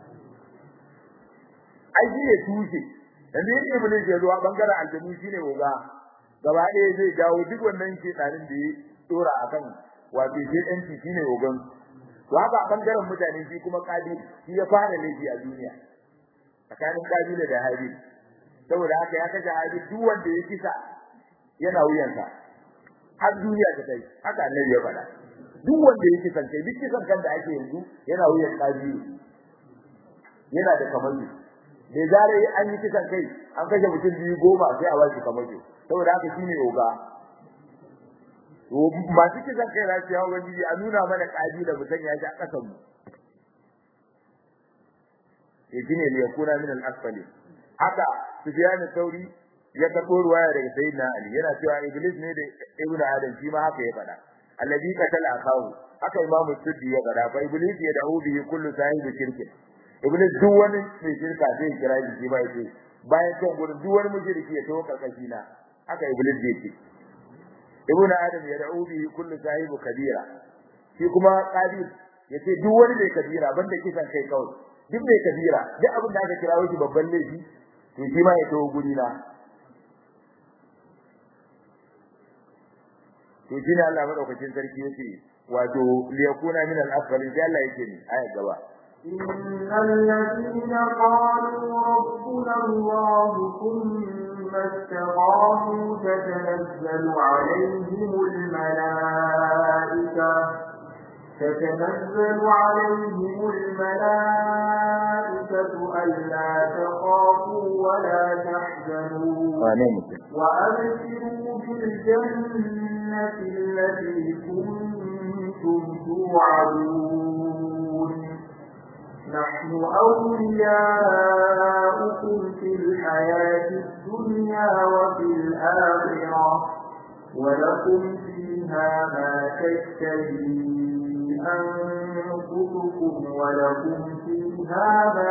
ai shi ne tushe dan ne iblis ya zuwa bangaren aljanu shine oga gaba ɗaya zai dawo duk wannan shedanin da ya dora akan wato shi ɗan shine ogan to haka bangaren mutane shi kuma kabil shi ya fara laifi a duniya tsakanin kabila da habil saboda haka ya kashe habil duk wanda ya kisa yana wuyansa har duniya ta kai haka annabi ya faɗa duk wanda ya kisan kai duk kisan kan da ake yanzu yana wuyan kabil yana da kamanni da zare an yi kisan kai an kashe mutum biyu goma sai a wasu kamanni saboda haka shine oga masu kisan kai za su yawo ubangiji a nuna mana kabila mu sanya shi a kasan mu ya shine ne yakuna min al-asfali haka sufyan sauri ya karbo ruwaya daga sayyidina ali yana cewa iblis ne da ibnu adam shi ma haka ya faɗa alladhi qatala akahu haka imamu suddi ya faɗa fa iblis ya da'u bihi kullu sahibi shirki iblis duk wani mai shirka zai kira shi ba yake bayan kan gurin duk wani mushriki ya tawo karkashi na haka iblis zai ce ibn adam ya da'u bihi kullu sahibu kabira shi kuma qabil yace duk wani mai kabira banda kisan kai kawai duk mai kabira duk abin da aka kira shi babban laifi to shi ma ya tawo guri na to shine Allah madaukakin sarki yace wato liyakuna min al-afdalin sai Allah yake ni aya gaba إن الذين قالوا ربنا الله ثم استقاموا تتنزل عليهم الملائكة تتنزل عليهم الملائكة ألا تخافوا ولا تحزنوا وأبشروا بالجنة التي كنتم توعدون نحن أولياؤكم في الحياة الدنيا وفي الآخرة ولكم فيها ما تشتهي أنفسكم ولكم فيها ما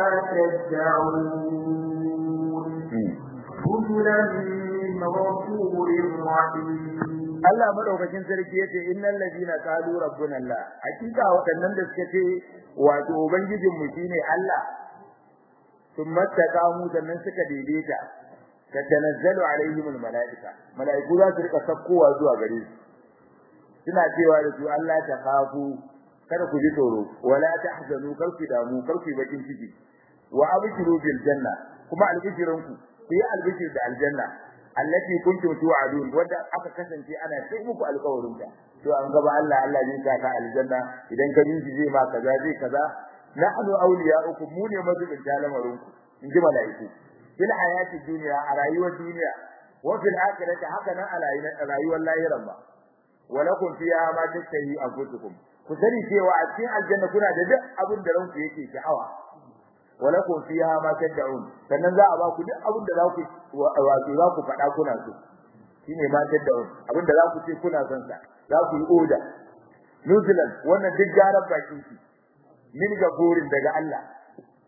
تدعون نزلا من غفور رحيم Allah madaukakin sarki yace innal ladina qalu rabbuna Allah hakika waɗannan da suka ce wato ubangijin mu shine Allah thumma taqamu sannan suka daidaita tatanazzalu alaihim almalaika malaiku za su rika sakkowa zuwa gare su suna cewa da su Allah ta khafu kada ku ji tsoro wala tahzanu kar ku damu kar ku bakin ciki wa abshiru bil janna kuma albishirinku ku yi albishir da aljanna allati kuntum tu'adun wanda aka kasance ana sai muku alƙawarin ta to an gaba Allah Allah zai sa ka aljanna idan ka bin zai ma kaza zai kaza nahnu awliya'ukum mu ne mazubin talamarin ku in ji malaiku fil hayati dunya a rayuwar duniya wa fil akhirati haka nan a rayuwar lahiran ba walakum fiha ma tashtahi anfusukum ku sani cewa a cikin aljanna kuna da duk abin da ranku yake sha'awa walakum fiha ma tad'un sannan za a ba ku duk abin da za ku wato za ku faɗa kuna so shine ma tad'un abin da za ku ce kuna son sa za ku yi oda nuzulan wannan duk garan bakin ki min gafurin daga Allah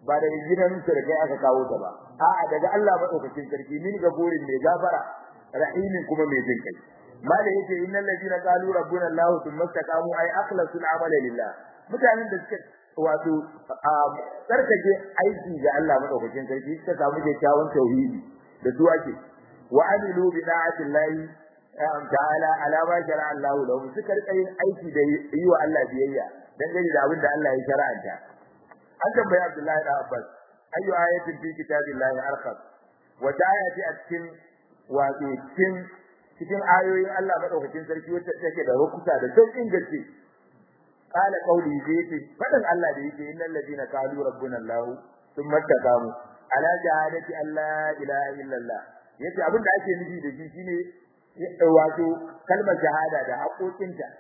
ba daga gidan su da kai aka kawo ta ba a'a daga Allah madaukakin sarki min gafurin mai gafara rahimin kuma mai jin kai mala yake innal ladina qalu rabbuna Allah thumma istaqamu ay akhlasul amala lillah mutanen da suka wato tsarkake aiki ga Allah madaukakin sarki suka samu kyakkyawan tauhidi da su ake wa amilu bi da'atillahi ta'ala ala ma shara'a Allah lahum suka rika yin aiki da yi wa Allah biyayya dangane da abin da Allah ya shara'anta an tambayi Abdullahi da Abbas ayu ayatin fi kitabillahi arqab wa ayati a cikin wato cikin cikin ayoyin Allah madaukakin sarki wacce take da rukuta da sauƙin gaske qala qawli zai fadan Allah da yake innal ladina qalu rabbuna Allah thumma taqamu ala shahadati alla ilaha illallah yace abin da ake nufi da shi shine wato kalmar shahada da haƙoƙinta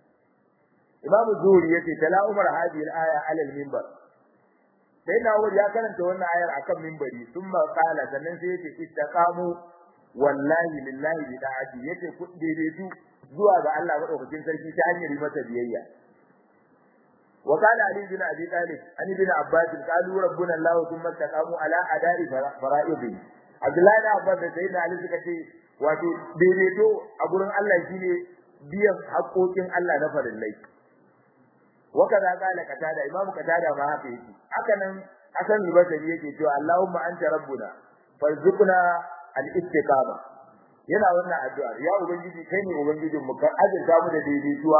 Imam Zuhri yace tala Umar hadhihi al-aya ala al-minbar sai na Umar ya karanta wannan ayar akan minbari thumma qala sannan sai yace istaqamu wallahi lillahi bi da'ati yace ku daidaitu zuwa ga Allah madaukakin sarki ta hanyar yi masa biyayya wa qala ali bin abi talib ani bin abbas qalu rabbuna allah thumma istaqamu ala ada'i fara'idi abdullahi da abbas da sayyidina ali suka ce wato daidaito a gurin Allah shine biyan haƙoƙin Allah na farillai wa kaza qala qatada imamu qatada ma haka yake haka nan hasan al-basri yake cewa allahumma anta rabbuna farzuqna al-istiqama yana wannan addu'a ya ubangiji kai ne ubangijin mu ka azurta mu da daidaituwa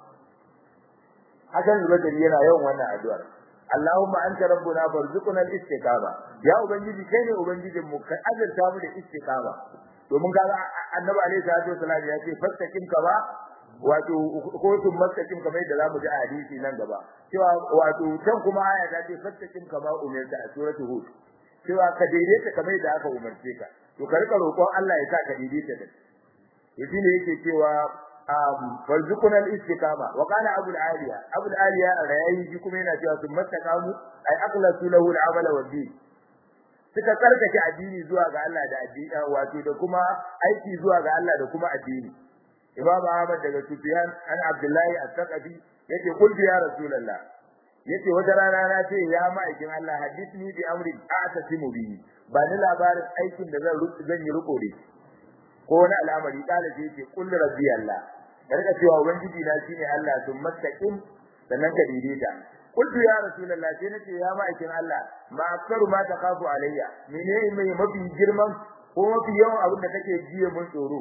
hakan zubairu yana yawan wannan addu'ar Allahumma anta rabbuna farzuqna al-istiqama ya ubangiji kai ne ubangijin mu ka azurta mu da istiqama domin kaga annabi alaihi salatu wasallam ya ce fastaqim ka ba wato ko sun mastaqim kamar yadda zamu ji a hadisi nan gaba cewa wato can kuma aya ta ce fastaqim kama umirta a suratul hud cewa ka daidaita kamar yadda aka umarce ka to ka rika roƙon Allah ya sa ka daidaita da shi ne yake cewa farzuquna al-istiqama wa qala abul aliya abul aliya rayayi shi kuma yana cewa sun mastaqamu ay aqlasu lahu al-amala wa din suka karkace addini zuwa ga Allah da addini wato da kuma aiki zuwa ga Allah da kuma addini imam ahmad daga sufyan an abdullahi as-saqafi yace qul ya rasulullah yace wata rana na ce ya ma'aikin Allah hadithni bi amri a'tasimu bihi ba ni labarin aikin da zan zan yi riko da ko wani al'amari kala ce yace qul rabbi Allah karka cewa ubangiji na shine Allah sun mastaqim sannan ka daidaita qultu ya rasulullah sai nace ya ma'aikin Allah ma aktaru ma takafu alayya menene mai mafi girman ko mafi yawan abin da kake jiye mun tsoro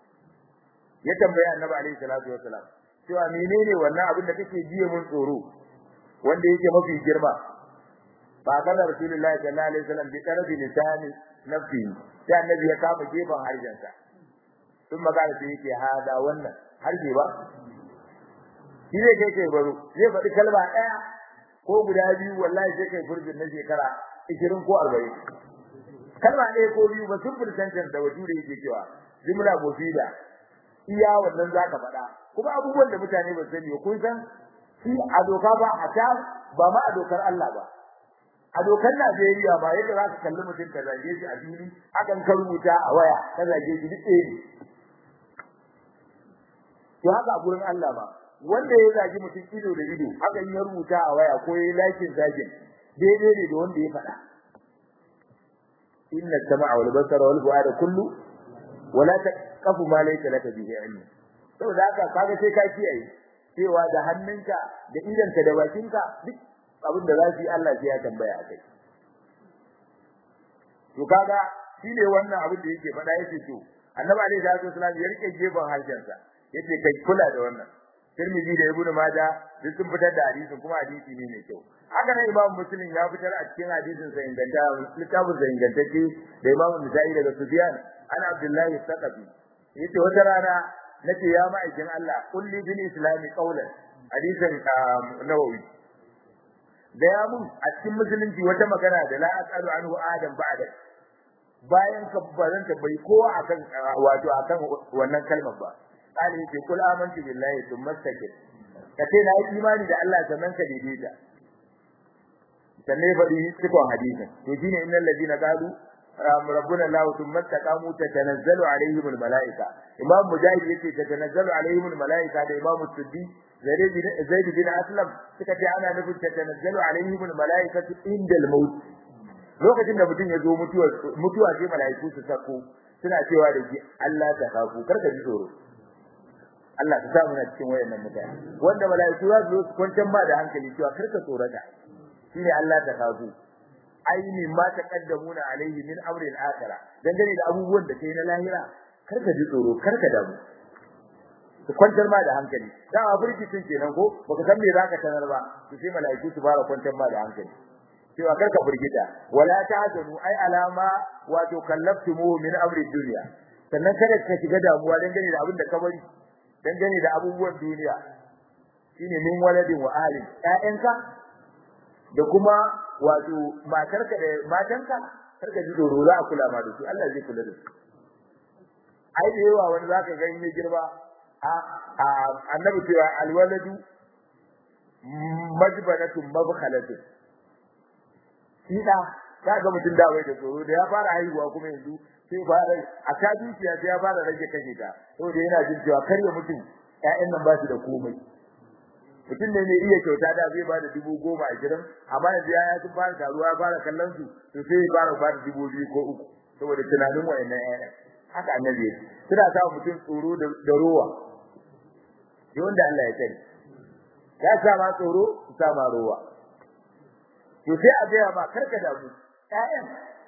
ya tambaya annabi alaihi salatu wassalam cewa menene wannan abin da kake jiye mun tsoro wanda yake mafi girma ba kana rasulullahi sallallahu alaihi wasallam bi tarabi lisani nafsi sai annabi ya kama gefen harshensa sun magana sai yake hada wannan harshe ba shi ne kai kai baro zai faɗi kalma ɗaya ko guda biyu wallahi sai kai furjin na shekara 20 ko 40 kalma ɗaya ko biyu ba sun furtantar da wajure yake cewa jumla mufida iya wannan zaka faɗa kuma abubuwan da mutane ba sani kun san shi a doka ba a ta ba ma a dokar Allah ba a dokar Najeriya ba yadda za ka kalli mutum ka zage shi a fili akan ka rubuta a waya ka zage shi duk ɗaya to haka a gurin Allah ba wanda ya zagi mutum ido da ido hakan ya rubuta a waya ko ya lakin zagin daidai ne da wanda ya faɗa inna sama'a wal basara wal fu'ada kullu wala taqfu ma laysa laka bihi ilm saboda haka kaga sai ka kiyaye cewa da hannunka da idanka da bakinka duk abin da za su yi Allah sai ya tambaya akai to kaga shine wannan abin da yake faɗa yake to annabi alaihi salatu wasallam ya rike gefen harshensa yace kai kula da wannan Tirmidhi da Ibn Majah duk sun fitar da hadisin kuma hadisi ne mai kyau haka nan Imam Muslim ya fitar a cikin hadisin sa inganta littafin sa ingantacce da Imam Nasa'i daga Sufyan ana Abdullahi Saqafi yace wata rana nace ya ma'aikin Allah kulli bil islami qawlan hadisin Nawawi da ya mun a cikin musulunci wata magana da la asalu anhu adam ba'da bayan ka bazanta bai kowa akan wato akan wannan kalmar ba qali yake kul amantu billahi thumma istaqim kace na yi imani da Allah sannan ka daidaita sannan faɗi cikon hadisin to shine innal ladina qalu rabbuna allah thumma istaqamu tatanazzalu alaihim almalaika imam mujahid yace tatanazzalu alaihim almalaika da imam suddi zaid bin aslam suka ce ana nufin tanazzalu alaihim almalaikatu indal maut lokacin da mutum ya zo mutuwa mutuwa sai malaiku su sako suna cewa da shi Allah ta kafu karka ji tsoro Allah ta samu na cikin wayannan mutane wanda malaiku za su zo su kwantar ma da hankali cewa karka tsorata shine Allah ta kafu aini ma taqaddamuna alaihi min amri al-akhirah dangane da abubuwan da kai na lahira karka ji tsoro karka damu su kwantar ma da hankali dama burkitin kenan ko baka san me zaka tanar ba to sai malaiku su fara kwantar ma da hankali cewa karka burgita wala ta'zanu ai alama wato kallaftumu min amri dunya sannan kada ka shiga damuwa dangane da abin da ka bari dangane da abubuwan duniya shine min waladin wa alin ƴaƴanka da kuma wato matarka da matanka karka ji doro za a kula ma da su Allah zai kula da su ai da yawa wani zaka ga in girma a annabi cewa alwaladu majbanatun mabkhalatun shi da kaga mutum da wai da tsoro da ya fara haihuwa kuma yanzu sai fara a ta dukiya sai ya fara rage kashe ta saboda yana jin cewa kar ya mutum ƴaƴan nan ba su da komai mutum ne mai iya kyauta da zai ba da dubu goma a gidan amma yanzu ya sun fara taruwa ya fara kallon su to sai ya fara ba da dubu biyu ko uku saboda tunanin wa'annan ƴaƴan haka annabi yake suna sa mutum tsoro da rowa da wanda Allah ya sani ya sa ma tsoro su sa ma rowa to sai a gaya ma karka damu ƴaƴan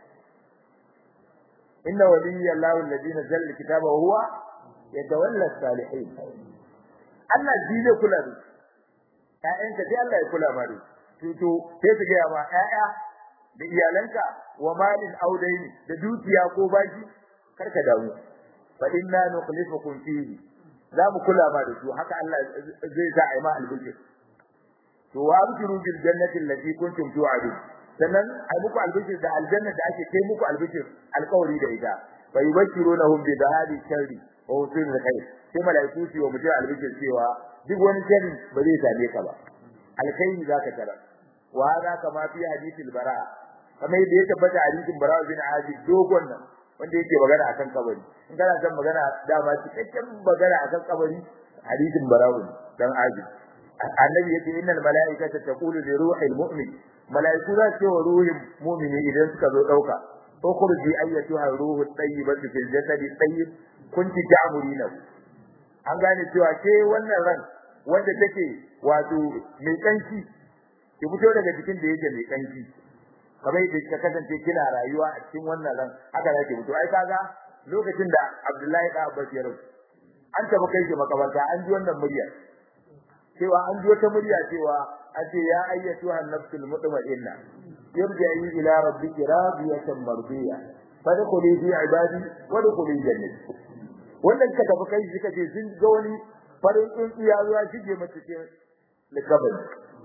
inna waliyya Allahu alladhi nazzala alkitaba wa huwa yatawalla as-salihin Allah shi zai kula da ƴaƴanka sai Allah ya kula ma da to to sai su gaya ma ƴaƴa da iyalanka wa malin audaini da dukiya ko baki karka damu fa inna nukhlifukum fihi za mu kula ma da su haka Allah zai sa ai ma albishir to wa abshiru bil jannati allati kuntum tu'adun sannan ai muku albishir da aljanna da ake kai muku albishir alƙawari da ita fa yubashirunahum bi dhahabi sharri wa usul khair sai malaiku su wa mutum albishir cewa duk wani sharri ba zai same ka ba alkhairi zaka tara wa hada kama fi hadithil bara kamar yadda ya tabbata hadithin bara bin azib dogon nan wanda yake magana akan kabari in kana son magana dama cikakken magana akan kabari hadisin barawu dan azib annabi yake innal malaikata taqulu li ruhil mu'min malaiku za su wa ruhin mu'mini idan suka zo dauka ukhruji ayyatuha ruhu tayyibatu fil jasadi tayyib kunti ta'murina an gane cewa ke wannan ran wanda take wato mai kanki ki fito daga cikin da yake mai kanki kamar yadda ka kasance kina rayuwa a cikin wannan ran haka zaki fito ai kaga lokacin da Abdullahi da Abbas ya rasu an tafi kai shi makabarta an ji wannan murya cewa an ji wata murya cewa an ce ya ayyatu an-nafsul mutma'inna yarji'i ila rabbiki radiyatan mardiya fadkhuli fi ibadi wa dkhuli jannati wannan ka tafi kai shi kace sun ga wani farin tsuntsiya zuwa shige mace cikin likabari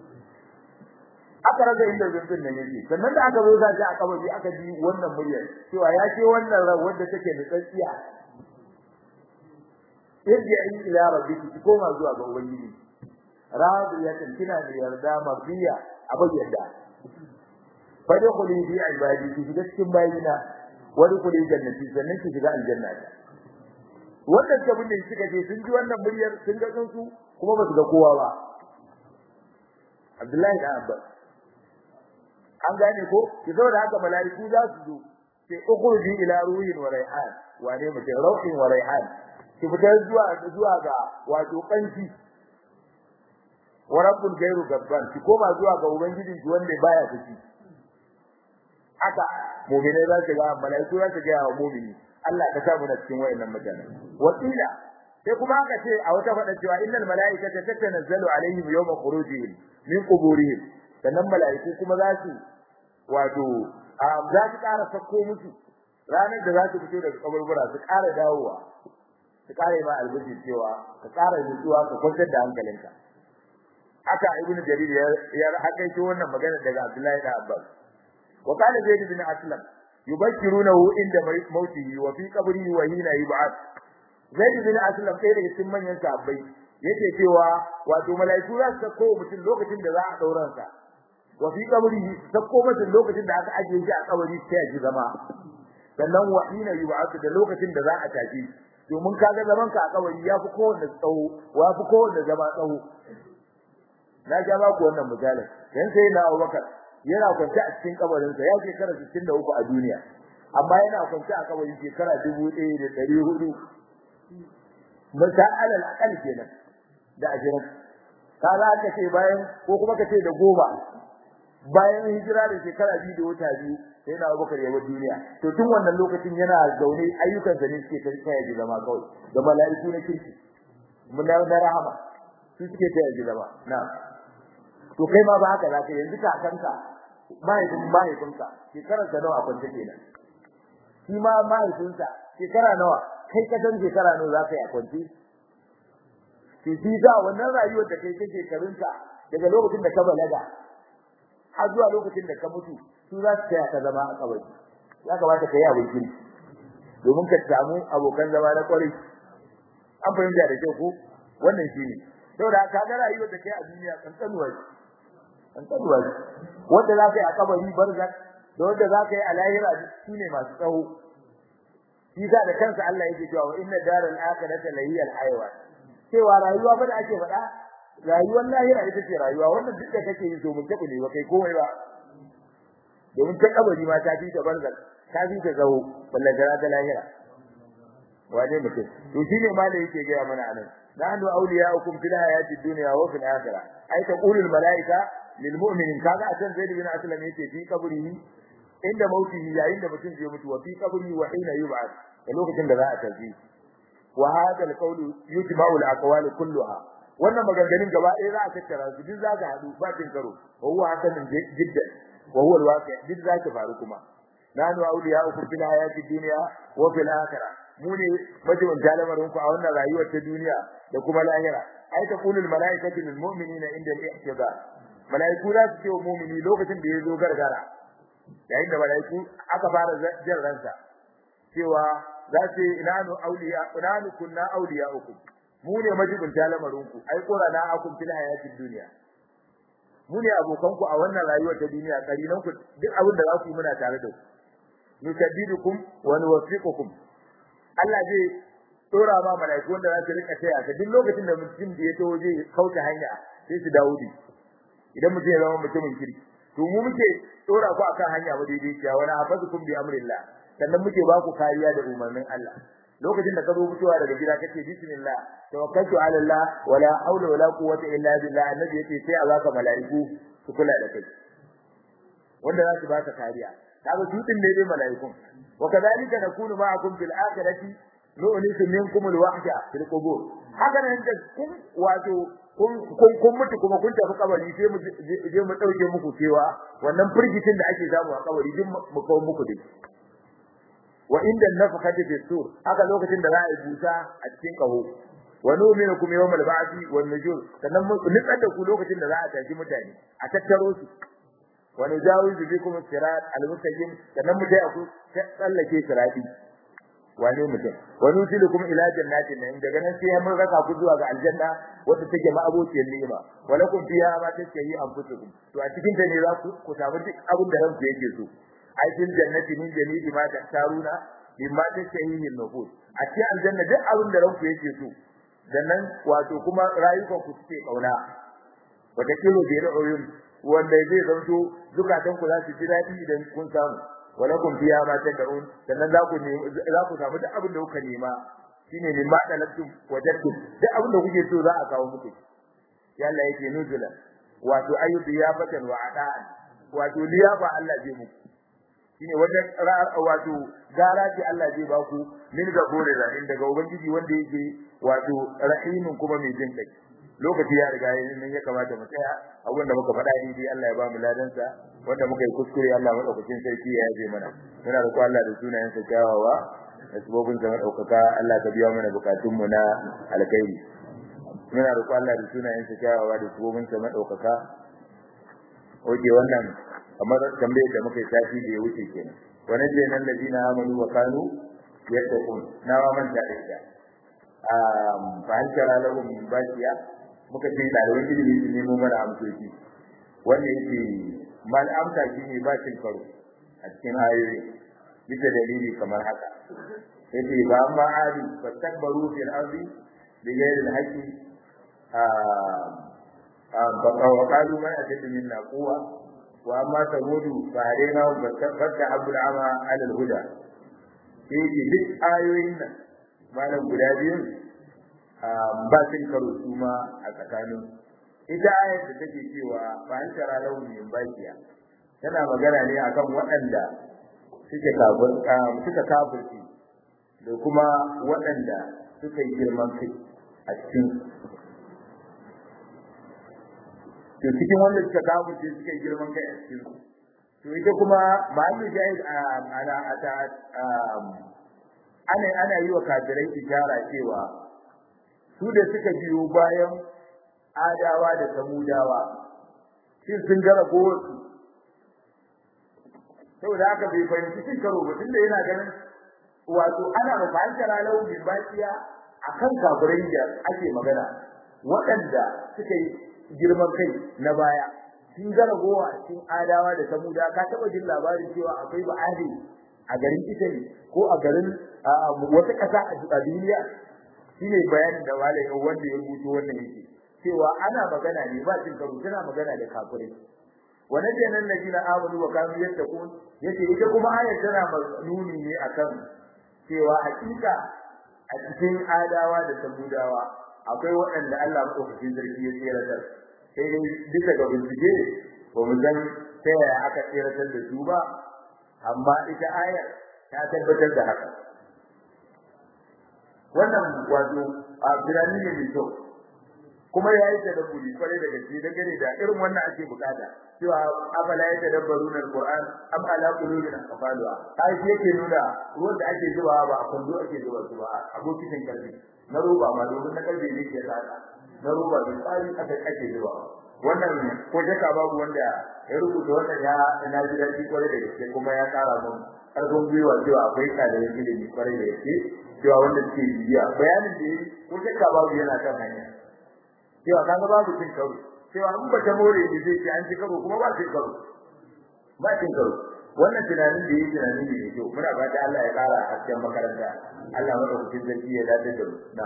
aka raga inda zubin nan yake sannan da aka zo za a kabari aka ji wannan muryar cewa ya ce wannan ran wanda take da tsatsiya irji'i ila rabbiki ki koma zuwa ga ubangiji radiyatan kina da yarda mabiya abin yarda fadkhuli fi ibadi ki shiga cikin bayina wadkhuli jannati sannan ki shiga aljanna wannan kabin da suka je sun ji wannan muryar sun ga su kuma ba su ga kowa ba Abdullahi da Abbas an gane ko ki zo da haka malaiku za su zo sai ukhruji ila ruhin wa raihan wane mutum rauhin wa raihan ki fita zuwa zuwa ga wato kanki wa rabbul gairu gabban ki koma zuwa ga ubangiji ki wanda baya tafi haka mu'mini za su ga malaiku za su ga wa mu'mini Allah ka sa mu na cikin wayannan mutane wakila sai kuma aka ce a wata fada cewa innal malaikata tatanazzalu alaihim yawma khurujihim min quburihim sannan malaiku kuma za su wato za su ƙara sako musu ranar da za su fito daga kaburbura su ƙara dawowa su ƙara ma albuji cewa ka ƙara nutsuwa ka kwantar da hankalinka haka ibnu jarir ya hakaito wannan magana daga abdullahi da abbas wa qala zaid bin aslam yubashirunahu inda mautihi wa fi qabrihi wa hina yub'ath zaid bin aslam sai daga cikin manyan sahabbai yake cewa wato malaiku za su sako mutum lokacin da za a dauran sa wa fi qabrihi sako mutum lokacin da aka ajiye shi a kabari sai ya ji zama sannan wa hina yub'ath da lokacin da za a tafi domin kaga zaman ka a kabari ya fi kowanne tsawo wa fi kowanne zama tsawo na ga ba ku wannan misalin dan sai na Abubakar yana kwance a cikin kabarin sa ya shekara 63 a duniya amma yana kwance a kabarin shekara 1400 misal al kenan da ajiran kaza aka ce bayan ko kuma ka ce da goma bayan hijira da shekara biyu da wata biyu sai na Abubakar ya bar duniya to tun wannan lokacin yana zaune ayyukan sa ne suke kai ya zama kawai da mala'iku na kirki mun na rahama su suke kai ya zama na to kai ma ba haka zaka yanzu ka kanka mahaifin mahaifinka shekarar ka nawa a kwance kenan shi ma mahaifinsa shekara nawa kai ka san shekara nawa zaka yi a kwance ki ji da wannan rayuwar da kai kake karunta daga lokacin da ka balaga har zuwa lokacin da ka mutu su za su taya ka zama a kabari ya kamata ka yi abin kiri domin ka samu abokan zama na kwarai an fahimta da kyau ko wannan shi ne saboda ka ga rayuwar da kai a duniya kankanuwa ce kankanuwa ce wanda za ka yi a kabari barzak da wanda za ka yi a lahira su ne masu tsawo shi da kansa Allah yake cewa wa inna daral akhirati lahiyal hayawan cewa rayuwa ba da ake faɗa rayuwar lahira ita ce rayuwa wannan duk da kake yi to mun tabu ne ba kai komai ba domin ta kabari ma ta fi ta barzak ta fi ta zaho balle gara da lahira wane mutum to shine ma da yake gaya mana anan nahnu awliya'ukum fil hayati dunya wa fil akhirah ay taqulul malaika lil mu'minin kaga a can zaid bin aslam yake fi qabrihi inda mautihi yayin da mutum zai mutu wa fi qabrihi wa hina yub'ath da lokacin da za a tafi wa hada alqawlu yujma'u alaqwal kulluha wannan maganganun gaba ɗaya za a tattara su duk za ka hadu ba tin karo wa huwa hasanun jiddan wa huwa alwaqi duk za ka faru kuma nanu awliya'ukum fil hayati dunya wa fil akhirah mu ne majibin talamarin ku a wannan rayuwar ta duniya da kuma lahira ai ta kulul malaikatu lil mu'minina inda al-ihtiba malaiku za su ce wa mu'mini lokacin da ya zo gargara yayin da malaiku aka fara jan ransa cewa za su yi inanu auliya inanu kunna auliya uku mu ne majibin talamarin ku ai qurana akum fil hayatid dunya mu ne abokan ku a wannan rayuwar ta duniya karinan ku duk abin da za ku yi muna tare da ku nusabbidukum wa nuwaffiqukum Allah zai dora ma malaiku wanda za su rika taya ka duk lokacin da mutum da ya tawo zai kauce hanya sai su dawo di idan mutum ya zama mutumin kirki to mu muke dora ku akan hanya ba daidai ciya wala hafazukum bi amrillah sannan muke ba ku kariya da umarnin Allah lokacin da ka zo fitowa daga gida kace bismillah tawakkaltu ala Allah wala haula wala quwwata illa billah annabi yace sai a baka malaiku su kula da kai wanda za su baka kariya kaga su din ne dai malaikun wa kadhalika nakunu ma'akum fil akhirati nu'nisu minkum al wahda fil qubur haka nan da kun wato kun kun mutu kuma kun tafi kabari sai mu je mu dauke muku cewa wannan firgitin da ake samu a kabari din mu kawo muku dai wa inda nafkhati fi sur haka lokacin da za a yi busa a cikin kaho wa nu'minukum yawmal ba'thi wan nujur sannan mu nitsar da ku lokacin da za a tashi mutane a tattaro su wa nujawizu bikum sirat al-mustaqim sannan mu dai ku tsallake sirati wane mutum wa nusilukum ila jannatin nan daga nan sai mun raka ku zuwa ga aljanna wanda take ma abociyar ni'ima wa lakum fiha ma tashtahi anfusukum to a cikin ta ne za ku samu duk abin da ranku yake so ai fil jannati min jami'i ma tahtaruna mimma tashtahihi an-nufus a cikin aljanna duk abin da ranku yake so dan nan wato kuma rayukan ku suke kauna wata kilo da ra'ayoyin wanda zai zanto zukatan ku za su ji dadi idan kun samu walakum fiha ma tad'un sannan za ku ne za ku samu duk abin da kuka nema shine mimma talabtum wajadtum duk abin da kuke so za a kawo muku yalla yake nuzula wato ayyubi ya fatan wa ada'an wato liyafa Allah zai muku shine wajen wato gara ce Allah zai baku min ga gore rahim daga ubangiji wanda yake wato rahimin kuma mai jin kai lokaci ya riga yayin nan ya kamata mu tsaya abin da muka faɗa ni dai Allah ya ba mu ladan sa wanda muka yi kuskure Allah madaukakin sarki ya yaje mana muna da Allah da sunayen sa kyawawa da sabobin sa madaukaka Allah ka biya mana bukatun mu na alkhairi muna da Allah da sunayen sa kyawawa da sabobin sa madaukaka oke wannan kamar tambayar da muka yi tafi da ya wuce kenan wannan je nan ladina amanu wa kanu yattaqun na ma man da ita um fa an kara lahum baqiya muka ce da wani ilimi su nemo mana amsoci wanda yake mal amsa shi ne ba cin karo a cikin ayoyi bisa dalili kamar haka yace ba amma adi fastakbaru fil ardi bighairi al-haqqi wa qalu ma ashaddu minna quwwa wa amma samudu fa hadaina wa fatta abul ama ala al-huda yace duk ayoyin nan malam guda biyu ba sun karo su ma a tsakanin ita ayar da take cewa ba an tara launi min bakiya tana magana ne akan waɗanda suke kafir suka kafirci da kuma waɗanda suka yi girman kai a cikin to cikin wanda suka kafirce suka yi girman kai a cikin to ita kuma ma'amu jahil ana ata ana ana yi wa kafirai ishara cewa su da suka biyo bayan adawa da samudawa shin sun gara gowarsu saboda haka bai fahimci cin karo ba tunda yana ganin wato ana mafahimtar lau bin bakiya akan kafirai da ake magana waɗanda suka yi girman kai na baya sun gara gowa cikin adawa da samuda ka taɓa jin labarin cewa akwai ba'adi a garin italy ko a garin wata ƙasa a duniya shine bayanin da malai wanda ya rubuto wannan yake cewa ana magana ne ba cin karo tana magana da kafirai wannan kenan ladina amanu wa kanu yattaqun yace ita kuma ayar tana nuni ne akan cewa hakika a cikin adawa da samudawa akwai waɗanda Allah madaukakin sarki ya tseratar sai dai bisa ga bincike ba mu san ta yaya aka tseratar da su ba amma ita ayar ta tabbatar da haka wannan wato a birane ne mai kyau kuma ya yi tadabburi kwarai da gaske da gane da irin wannan ake bukata cewa afala ya tadabbarun alquran am ala qulubin aqfaluha ai shi yake nuna ruwan da ake zuba ba a kwando ake zuba su ba abokin karfi na roba ma domin na karfe ne ke tsada na roba da tsari aka ake zuba wannan ko jaka babu wanda ya rubuta wannan ya ina ji daɗi kwarai da gaske kuma ya kara mun karfin gwiwa cewa akwai ɗaliban ilimi kwarai da gaske cewa wanda suke bibiya bayanin da yi ko jaka babu yana kan hanya cewa kaga babu cin karo cewa in bata more ni zai ci an ci karo kuma ba cin karo ba cin karo wannan tunanin da yake tunani ne mai kyau muna fata Allah ya kara hasken makaranta Allah madaukakin sarki ya dace da mu na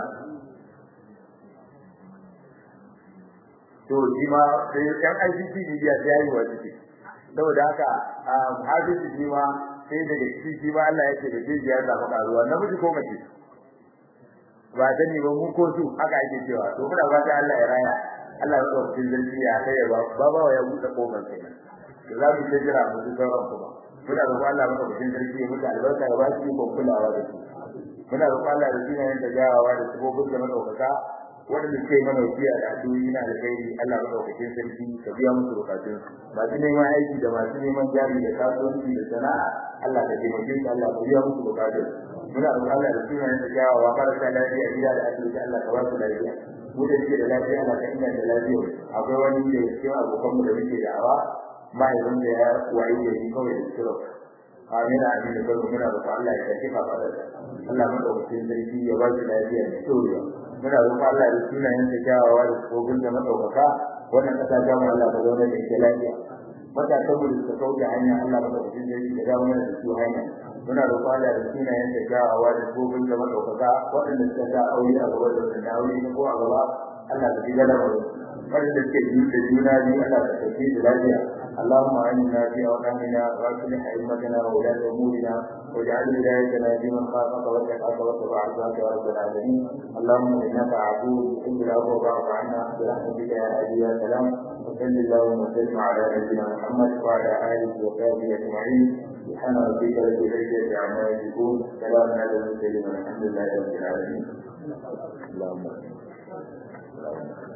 to shi ma sai yan ICT media ta yi wa ciki saboda haka hadisi shi ma sai daga ciki shi ma Allah ya ce da zai ya samu karuwa namiji ko mace ba sani ba mu ko su haka ake cewa to muna fata Allah ya raya Allah ya dauki zalci ya kai ba baba ya buɗe kofar kai to za mu ta jira mu duka ran kuma muna roƙon Allah maka bikin sarki ya mutu albarka ya ba shi ko kulawa da su muna roƙon Allah da sunan da jawawa da sabobin da madaukaka wanda suke mana wasiya da addu'o'i na da kai Allah madaukakin sarki ka biya musu bukatun masu neman aiki da masu neman jari da kasuwanci da sana'a Allah ka taimake su Allah ka biya musu bukatun muna roƙon Allah da sunan da jawawa marasa lafiya gida da asibiti Allah ka ba su lafiya mu da suke da lafiya Allah ka inganta lafiya akwai wani da cikin abokanmu da muke da awa mahaifin da ya wayi da shi kawai da stroke amin amin da kuma muna roƙon Allah ya tafi fa fara Allah madaukakin sarki ya ba su lafiya da tsoriya muna roƙon Allah da sunayen da kyawawa da tsofin da madaukaka wannan kasa ta mu Allah ka zauna da ita lafiya mata ta mu da suka kauce hanya Allah madaukakin sarki ya dawo mana da su hanya muna roƙon Allah da sunayen da kyawawa da tsofin da madaukaka waɗanda suka sa aure a gaba da wanda aure ne ko a gaba Allah ka shiga da mu waɗanda suke da juna biyu Allah ka sauke da lafiya اللهم اعنا في اوطاننا واصلح ائمتنا وولاة امورنا واجعل ولايتنا في من خافك واتقاك واتبع رضاك يا رب العالمين اللهم انك عفو تحب العفو فاعف عنا برحمتك يا ابي يا سلام وصل اللهم وسلم على نبينا محمد وعلى اله وصحبه اجمعين سبحان ربك رب العزه عما يصفون سلام على المرسلين والحمد لله رب العالمين اللهم